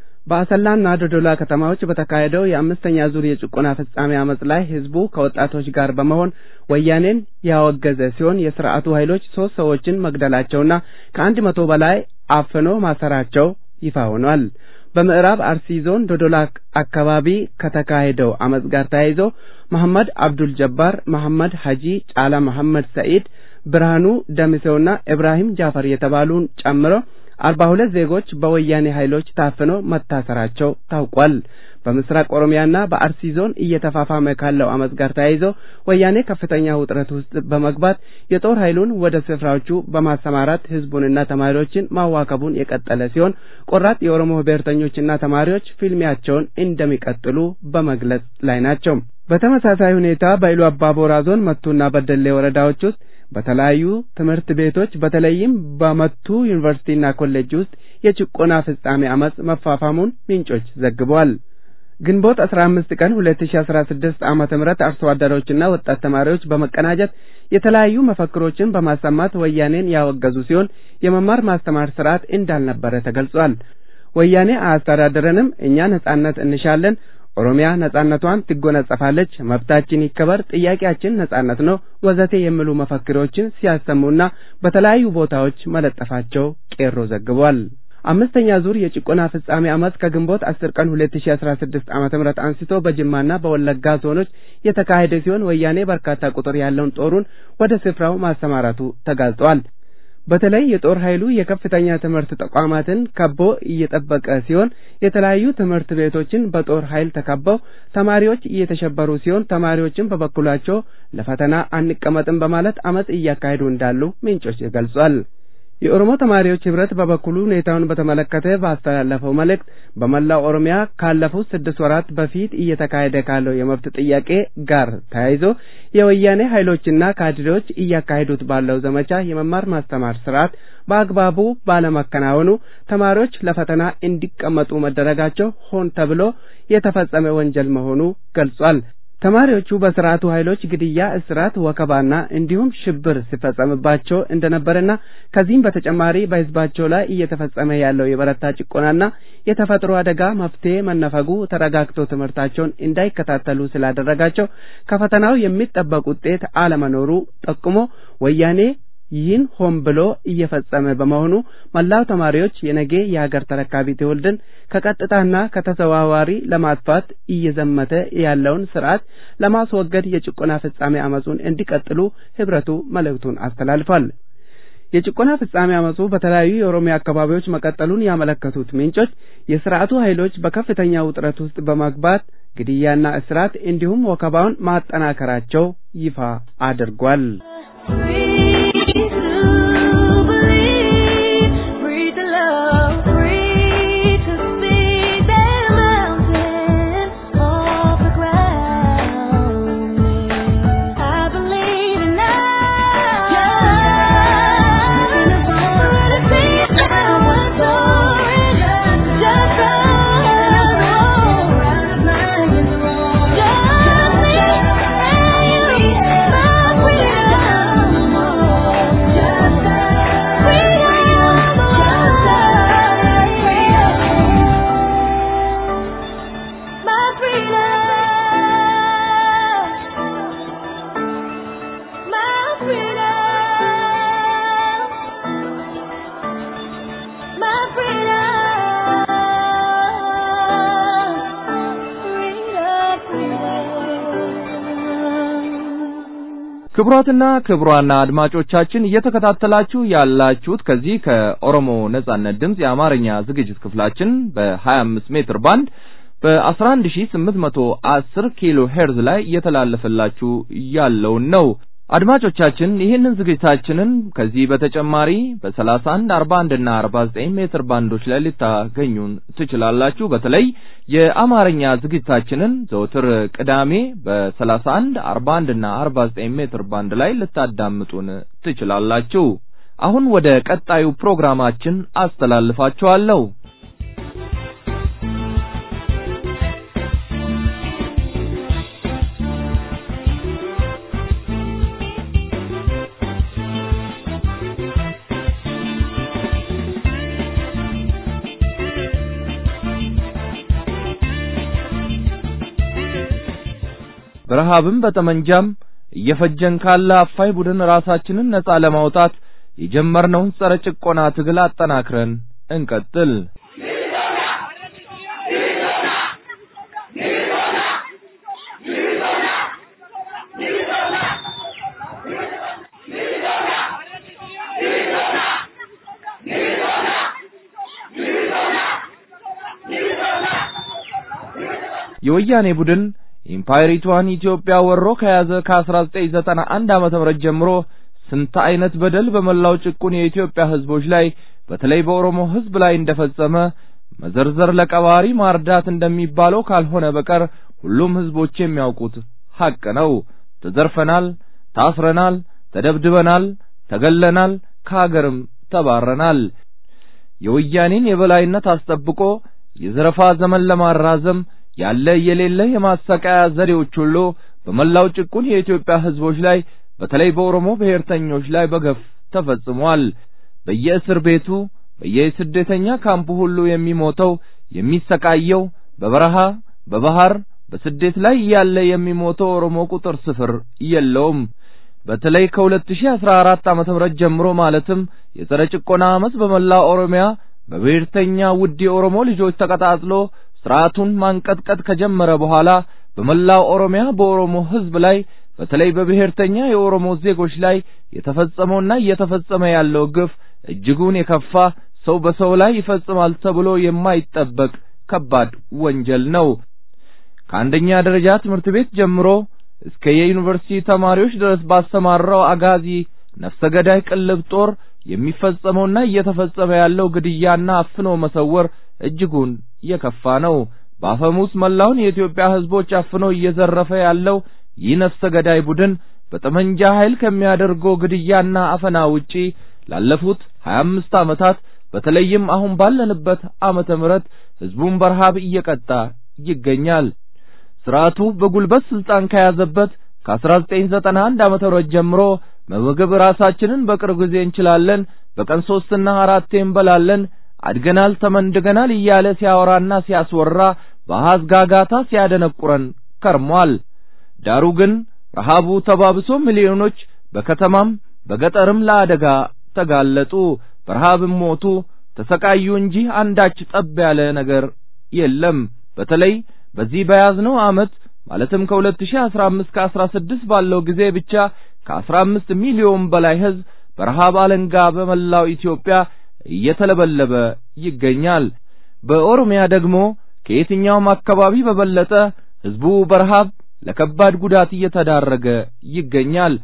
በአሰላና ዶዶላ ከተማዎች በተካሄደው የአምስተኛ ዙር የጭቆና ፍጻሜ አመጽ ላይ ህዝቡ ከወጣቶች ጋር በመሆን ወያኔን ያወገዘ ሲሆን የስርዓቱ ኃይሎች ሶስት ሰዎችን መግደላቸውና ከአንድ መቶ በላይ አፍኖ ማሰራቸው ይፋ ሆኗል። በምዕራብ አርሲ ዞን ዶዶላ አካባቢ ከተካሄደው አመጽ ጋር ተያይዞ መሐመድ አብዱል ጀባር፣ መሐመድ ሐጂ፣ ጫላ መሐመድ ሰኢድ፣ ብርሃኑ ደምሴውና ኢብራሂም ጃፈር የተባሉን ጨምሮ አርባ ሁለት ዜጎች በወያኔ ኃይሎች ታፍነው መታሰራቸው ታውቋል። በምስራቅ ኦሮሚያና በአርሲ ዞን እየተፋፋመ ካለው አመጽ ጋር ተያይዞ ወያኔ ከፍተኛ ውጥረት ውስጥ በመግባት የጦር ኃይሉን ወደ ስፍራዎቹ በማሰማራት ህዝቡንና ተማሪዎችን ማዋከቡን የቀጠለ ሲሆን ቆራጥ የኦሮሞ ብሔርተኞችና ተማሪዎች ፊልሚያቸውን እንደሚቀጥሉ በመግለጽ ላይ ናቸው። በተመሳሳይ ሁኔታ በኢሉ አባቦራ ዞን መቱና በደሌ ወረዳዎች ውስጥ በተለያዩ ትምህርት ቤቶች በተለይም በመቱ ዩኒቨርሲቲና ኮሌጅ ውስጥ የጭቆና ፍጻሜ አመጽ መፋፋሙን ምንጮች ዘግበዋል። ግንቦት አስራ አምስት ቀን ሁለት ሺ አስራ ስድስት ዓመተ ምህረት አርሶ አደሮችና ወጣት ተማሪዎች በመቀናጀት የተለያዩ መፈክሮችን በማሰማት ወያኔን ያወገዙ ሲሆን የመማር ማስተማር ስርዓት እንዳልነበረ ተገልጿል። ወያኔ አያስተዳድረንም፣ እኛ ነጻነት እንሻለን ኦሮሚያ ነጻነቷን ትጎናጸፋለች፣ መብታችን ይከበር፣ ጥያቄያችን ነጻነት ነው ወዘቴ የሚሉ መፈክሮችን ሲያሰሙና በተለያዩ ቦታዎች መለጠፋቸው ቄሮ ዘግቧል። አምስተኛ ዙር የጭቆና ፍጻሜ አመጽ ከግንቦት አስር ቀን ሁለት ሺ አስራ ስድስት ዓመተ ምህረት አንስቶ በጅማና በወለጋ ዞኖች የተካሄደ ሲሆን ወያኔ በርካታ ቁጥር ያለውን ጦሩን ወደ ስፍራው ማሰማራቱ ተጋልጧል። በተለይ የጦር ኃይሉ የከፍተኛ ትምህርት ተቋማትን ከቦ እየጠበቀ ሲሆን የተለያዩ ትምህርት ቤቶችን በጦር ኃይል ተከበው ተማሪዎች እየተሸበሩ ሲሆን ተማሪዎችም በበኩላቸው ለፈተና አንቀመጥም በማለት አመጽ እያካሄዱ እንዳሉ ምንጮች ገልጿል። የኦሮሞ ተማሪዎች ህብረት በበኩሉ ሁኔታውን በተመለከተ ባስተላለፈው መልእክት በመላው ኦሮሚያ ካለፉት ስድስት ወራት በፊት እየተካሄደ ካለው የመብት ጥያቄ ጋር ተያይዞ የወያኔ ኃይሎችና ካድሬዎች እያካሄዱት ባለው ዘመቻ የመማር ማስተማር ስርዓት በአግባቡ ባለመከናወኑ ተማሪዎች ለፈተና እንዲቀመጡ መደረጋቸው ሆን ተብሎ የተፈጸመ ወንጀል መሆኑ ገልጿል። ተማሪዎቹ በስርዓቱ ኃይሎች ግድያ፣ እስራት፣ ወከባና እንዲሁም ሽብር ሲፈጸምባቸው እንደነበረና ከዚህም በተጨማሪ በህዝባቸው ላይ እየተፈጸመ ያለው የበረታ ጭቆናና የተፈጥሮ አደጋ መፍትሄ መነፈጉ ተረጋግተው ትምህርታቸውን እንዳይከታተሉ ስላደረጋቸው ከፈተናው የሚጠበቅ ውጤት አለመኖሩ ጠቁሞ ወያኔ ይህን ሆን ብሎ እየፈጸመ በመሆኑ መላው ተማሪዎች የነገ የሀገር ተረካቢ ትውልድን ከቀጥታና ከተዘዋዋሪ ለማጥፋት እየዘመተ ያለውን ስርዓት ለማስወገድ የጭቆና ፍጻሜ አመጹን እንዲቀጥሉ ህብረቱ መልእክቱን አስተላልፏል። የጭቆና ፍጻሜ አመጹ በተለያዩ የኦሮሚያ አካባቢዎች መቀጠሉን ያመለከቱት ምንጮች የስርዓቱ ኃይሎች በከፍተኛ ውጥረት ውስጥ በመግባት ግድያና እስራት እንዲሁም ወከባውን ማጠናከራቸው ይፋ አድርጓል። ክቡራትና ክቡራን አድማጮቻችን እየተከታተላችሁ ያላችሁት ከዚህ ከኦሮሞ ነጻነት ድምፅ የአማርኛ ዝግጅት ክፍላችን በ25 ሜትር ባንድ በ11810 ኪሎ ሄርዝ ላይ እየተላለፈላችሁ ያለውን ነው። አድማጮቻችን ይህንን ዝግጅታችንን ከዚህ በተጨማሪ በ31 41 እና 49 ሜትር ባንዶች ላይ ልታገኙን ትችላላችሁ። በተለይ የአማርኛ ዝግጅታችንን ዘወትር ቅዳሜ በ31 41 እና 49 ሜትር ባንድ ላይ ልታዳምጡን ትችላላችሁ። አሁን ወደ ቀጣዩ ፕሮግራማችን አስተላልፋችኋለሁ። በረሃብም በጠመንጃም እየፈጀን ካለ አፋይ ቡድን ራሳችንን ነጻ ለማውጣት የጀመርነውን ጸረ ጭቆና ትግል አጠናክረን እንቀጥል። የወያኔ ቡድን ኢምፓየሪቷን ኢትዮጵያ ወሮ ከያዘ ከ1991 ዓመተ ምህረት ጀምሮ ስንት አይነት በደል በመላው ጭቁን የኢትዮጵያ ህዝቦች ላይ በተለይ በኦሮሞ ህዝብ ላይ እንደፈጸመ መዘርዘር ለቀባሪ ማርዳት እንደሚባለው ካልሆነ በቀር ሁሉም ህዝቦች የሚያውቁት ሐቅ ነው። ተዘርፈናል፣ ታስረናል፣ ተደብድበናል፣ ተገለናል፣ ከሀገርም ተባረናል። የወያኔን የበላይነት አስጠብቆ የዘረፋ ዘመን ለማራዘም ያለ የሌለ የማሰቃያ ዘዴዎች ሁሉ በመላው ጭቁን የኢትዮጵያ ህዝቦች ላይ በተለይ በኦሮሞ ብሔርተኞች ላይ በገፍ ተፈጽሟል። በየእስር ቤቱ በየስደተኛ ካምፑ ሁሉ የሚሞተው የሚሰቃየው በበረሃ በባህር በስደት ላይ ያለ የሚሞተው ኦሮሞ ቁጥር ስፍር የለውም። በተለይ ከ2014 ዓመተ ምህረት ጀምሮ ማለትም የጸረ ጭቆና አመፅ በመላው ኦሮሚያ በብሔርተኛ ውድ የኦሮሞ ልጆች ተቀጣጥሎ ስርዓቱን ማንቀጥቀጥ ከጀመረ በኋላ በመላው ኦሮሚያ በኦሮሞ ህዝብ ላይ በተለይ በብሔርተኛ የኦሮሞ ዜጎች ላይ የተፈጸመውና እየተፈጸመ ያለው ግፍ እጅጉን የከፋ ሰው በሰው ላይ ይፈጽማል ተብሎ የማይጠበቅ ከባድ ወንጀል ነው። ከአንደኛ ደረጃ ትምህርት ቤት ጀምሮ እስከ የዩኒቨርሲቲ ተማሪዎች ድረስ ባሰማራው አጋዚ ነፍሰ ገዳይ ቅልብ ጦር የሚፈጸመውና እየተፈጸመ ያለው ግድያና አፍኖ መሰወር እጅጉን የከፋ ነው። በአፈሙዝ መላውን የኢትዮጵያ ህዝቦች አፍኖ እየዘረፈ ያለው ይህ ነፍሰ ገዳይ ቡድን በጠመንጃ ኃይል ከሚያደርገው ግድያና አፈና ውጪ ላለፉት 25 ዓመታት በተለይም አሁን ባለንበት ዓመተ ምህረት ህዝቡን በረሃብ እየቀጣ ይገኛል። ስርዓቱ በጉልበት ስልጣን ከያዘበት ከ1991 ዓመተ ምህረት ጀምሮ በምግብ ራሳችንን በቅርብ ጊዜ እንችላለን፣ በቀን ሶስትና አራቴ እንበላለን፣ አድገናል፣ ተመንድገናል እያለ ሲያወራና ሲያስወራ በአሃዝ ጋጋታ ሲያደነቁረን ከርሟል። ዳሩ ግን ረሃቡ ተባብሶ ሚሊዮኖች በከተማም በገጠርም ለአደጋ ተጋለጡ፣ በረሃብም ሞቱ፣ ተሰቃዩ እንጂ አንዳች ጠብ ያለ ነገር የለም። በተለይ በዚህ በያዝነው ዓመት ማለትም ከ2015 ከ16 ባለው ጊዜ ብቻ ከ15 ሚሊዮን በላይ ህዝብ በረሃብ አለንጋ በመላው ኢትዮጵያ እየተለበለበ ይገኛል። በኦሮሚያ ደግሞ ከየትኛውም አካባቢ በበለጠ ህዝቡ በረሃብ ለከባድ ጉዳት እየተዳረገ ይገኛል።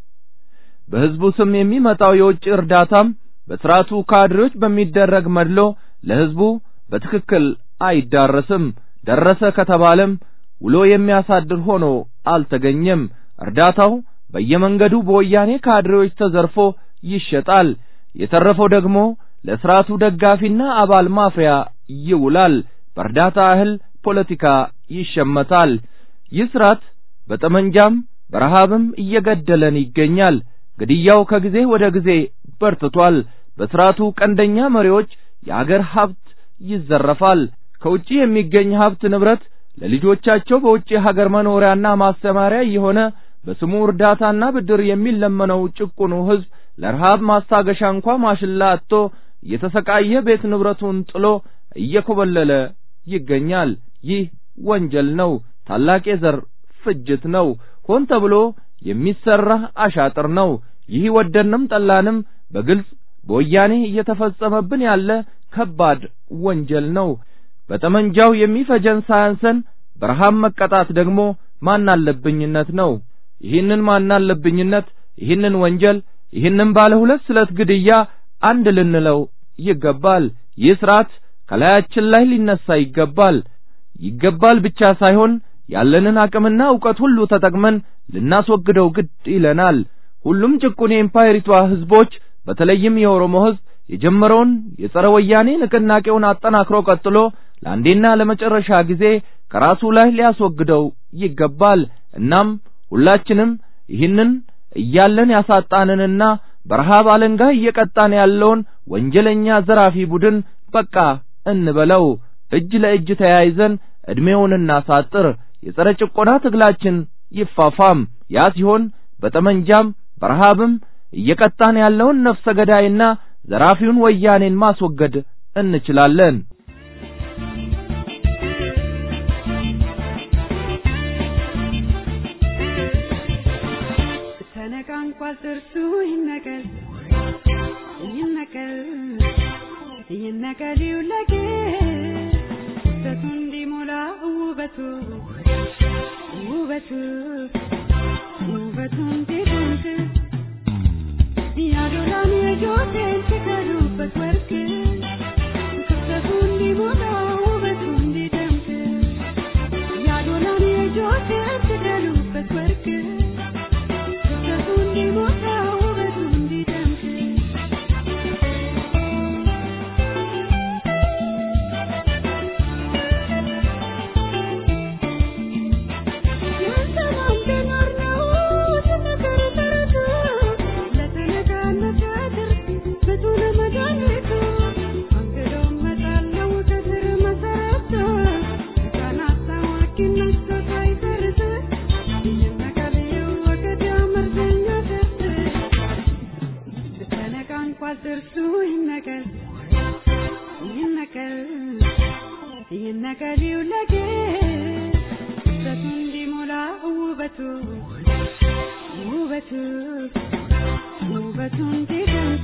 በህዝቡ ስም የሚመጣው የውጭ እርዳታም በስርዓቱ ካድሬዎች በሚደረግ መድሎ ለህዝቡ በትክክል አይዳረስም። ደረሰ ከተባለም ውሎ የሚያሳድር ሆኖ አልተገኘም። እርዳታው በየመንገዱ በወያኔ ካድሬዎች ተዘርፎ ይሸጣል። የተረፈው ደግሞ ለስርዓቱ ደጋፊና አባል ማፍሪያ ይውላል። በእርዳታ እህል ፖለቲካ ይሸመታል። ይህ ስርዓት በጠመንጃም በረሃብም እየገደለን ይገኛል። ግድያው ከጊዜ ወደ ጊዜ በርትቷል። በስርዓቱ ቀንደኛ መሪዎች የአገር ሀብት ይዘረፋል። ከውጪ የሚገኝ ሀብት ንብረት ለልጆቻቸው በውጪ ሀገር መኖሪያና ማስተማሪያ የሆነ በስሙ እርዳታና ብድር የሚለመነው ጭቁኑ ህዝብ ለረሃብ ማስታገሻ እንኳ ማሽላ አጥቶ እየተሰቃየ ቤት ንብረቱን ጥሎ እየኮበለለ ይገኛል። ይህ ወንጀል ነው። ታላቅ የዘር ፍጅት ነው። ሆን ተብሎ የሚሰራ አሻጥር ነው። ይህ ወደንም ጠላንም በግልጽ በወያኔ እየተፈጸመብን ያለ ከባድ ወንጀል ነው። በጠመንጃው የሚፈጀን ሳያንሰን በረሃብ መቀጣት ደግሞ ማናለብኝነት ነው። ይህንን ማናለብኝነት ይህንን ወንጀል ይህንን ባለ ሁለት ስለት ግድያ አንድ ልንለው ይገባል። ይህ ስርዓት ከላያችን ላይ ሊነሳ ይገባል። ይገባል ብቻ ሳይሆን ያለንን አቅምና ዕውቀት ሁሉ ተጠቅመን ልናስወግደው ግድ ይለናል። ሁሉም ጭቁን የኢምፓየሪቷ ህዝቦች በተለይም የኦሮሞ ህዝብ የጀመረውን የጸረ ወያኔ ንቅናቄውን አጠናክሮ ቀጥሎ ለአንዴና ለመጨረሻ ጊዜ ከራሱ ላይ ሊያስወግደው ይገባል። እናም ሁላችንም ይህንን እያለን ያሳጣንንና በረሃብ አለንጋ እየቀጣን ያለውን ወንጀለኛ ዘራፊ ቡድን በቃ እንበለው። እጅ ለእጅ ተያይዘን ዕድሜውን እናሳጥር። የጸረ ጭቆና ትግላችን ይፋፋም። ያ ሲሆን በጠመንጃም በረሃብም እየቀጣን ያለውን ነፍሰ ገዳይና ዘራፊውን ወያኔን ማስወገድ እንችላለን። ተነቃንቋል ጥርሱ ይነቀል ይነቀል ይነቀል ይውለቅ ውበቱ እንዲሞላ ውበቱ ውበቱ ውበቱ እንዲደምቅ ያዶላን የጆቴን ሲቀሩበት ወርቅ ክፍተቱ እንዲሞላ ውበቱ እንዲደምቅ ያዶላን የጆቴን ሲቀሩበት ወርቅ ክፍተቱ እንዲሞላ ውበቱ እንዲደምቅ ጥርሱ ይነቀል ይነቀል ይነቀል ይውለቅ ውበቱ እንዲሞላ ውበቱ ውበቱ ውበቱ እንዲደምቅ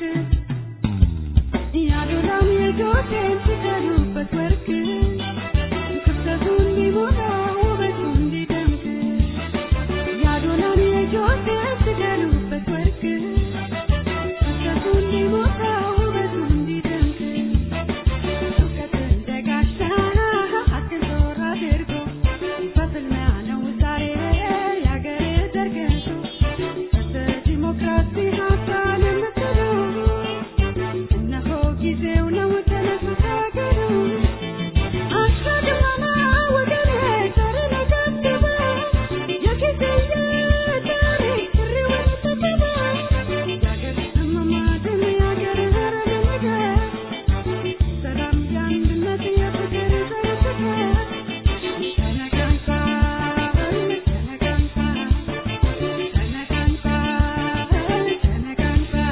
ያዶላም የጆቴን ሲቀሩበት ወርቅ ክፍተቱ እንዲሞላ ውበቱ እንዲደምቅ ያዶላም የጆቴን ሲቀሩበት ወርቅ ክፍተቱ እንዲሞላ ውበቱ እንዲደምቅ እውቀት እንደ ጋሻ ሀቅን ዞር አድርጎ በፍልሚያ ነው ዛሬ የአገሬ ዘርግቶ በዲሞክራሲ ሀሳብ የምትሉ እነሆ ጊዜው ነው ተነሱ ታገሉ አሻግማማ ወገኔ ዛሬ ለገድበ የጊዜየ ታሪክ ጥሪውን ተቀበ የአገር እመማትን የአገር ህረምንገ ሰላም የአንድነት የፍቅር ዘርፍተ ተነቃንቃ ተነቃንቃ ተነቃንቃ ተነቃንቃ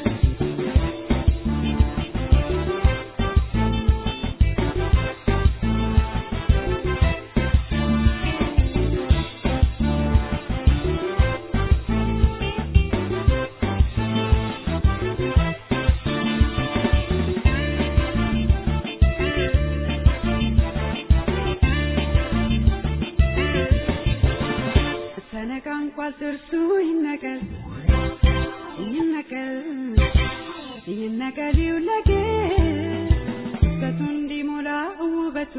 ተነቃንቋል ጥርሱ ይነቀል ይነቀል ይነቀል ይውለቅ ውበቱ እንዲሞላ ውበቱ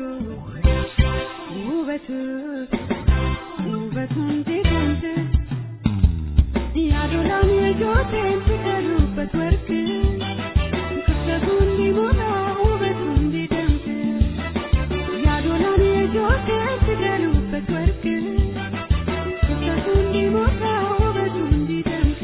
ውበቱ ውበቱ እንዲደምቅ ያዶላን የጆቴን ሲቀሩበት ወርቅ ክፍተቱ እንዲሞላ ውበቱ እንዲደምቅ ያዶላን የጆቴን ሲቀሩበት ወርቅ ክፍተቱ እንዲሞላ ውበቱ እንዲደምቅ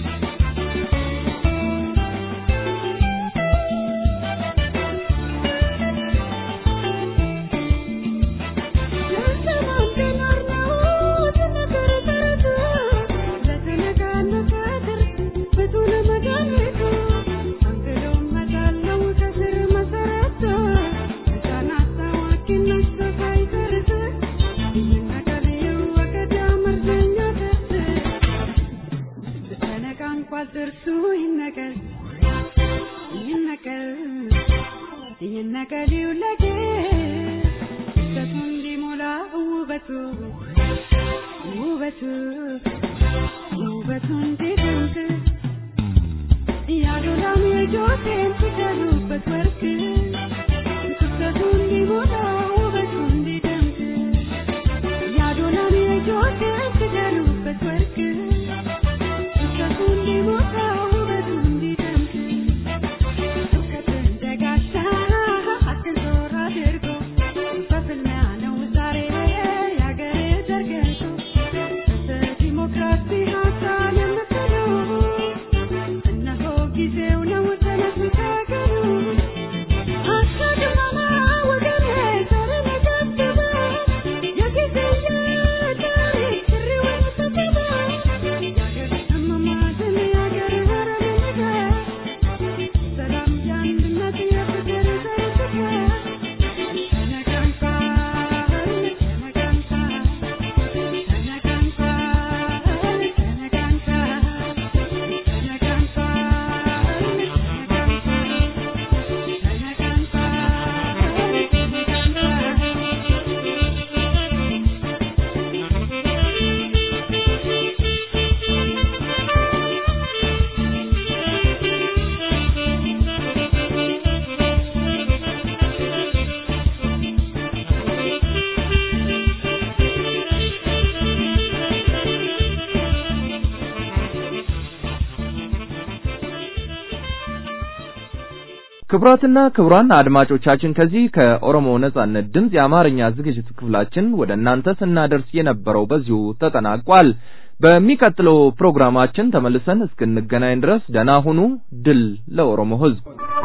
ጥርሱ ይነቀል ይነቀል ይነቀል ይውለቅ ውበቱ እንዲሞላ ውበቱ ውበቱ ውበቱ እንዲደምቅ ያዶላም የጆቴን ሲሰሩበት ወርቅ ክፍተቱ እንዲሞላ ውበቱ እንዲደምቅ ያዶላም የጆቴን ሲሰሩበት ወርቅ ክፍተቱ እንዲሞላ ውበቱ እንዲደምቅ እውቀትን ደጋሻ ሀቅን ዞር አድርጎ በፍልሚያ ነው ዛሬ ያገሬ ዘርግቶ በዲሞክራሲ ሀሳብ የምትሉ እነሆ ጊዜው ነው ተነሱ ተገኑ አሻግማማ ወገኔ ዘርን የገደበ የጊዜ የታሪክ ጥሪውን ሰደበ የአገር እመማትን የአገር ሀረግ ሰላም የአንድነት የፍቅር ዘርግተ ክቡራትና ክቡራን አድማጮቻችን ከዚህ ከኦሮሞ ነጻነት ድምፅ የአማርኛ ዝግጅት ክፍላችን ወደ እናንተ ስናደርስ የነበረው በዚሁ ተጠናቋል። በሚቀጥለው ፕሮግራማችን ተመልሰን እስክንገናኝ ድረስ ደህና ሁኑ። ድል ለኦሮሞ ሕዝብ!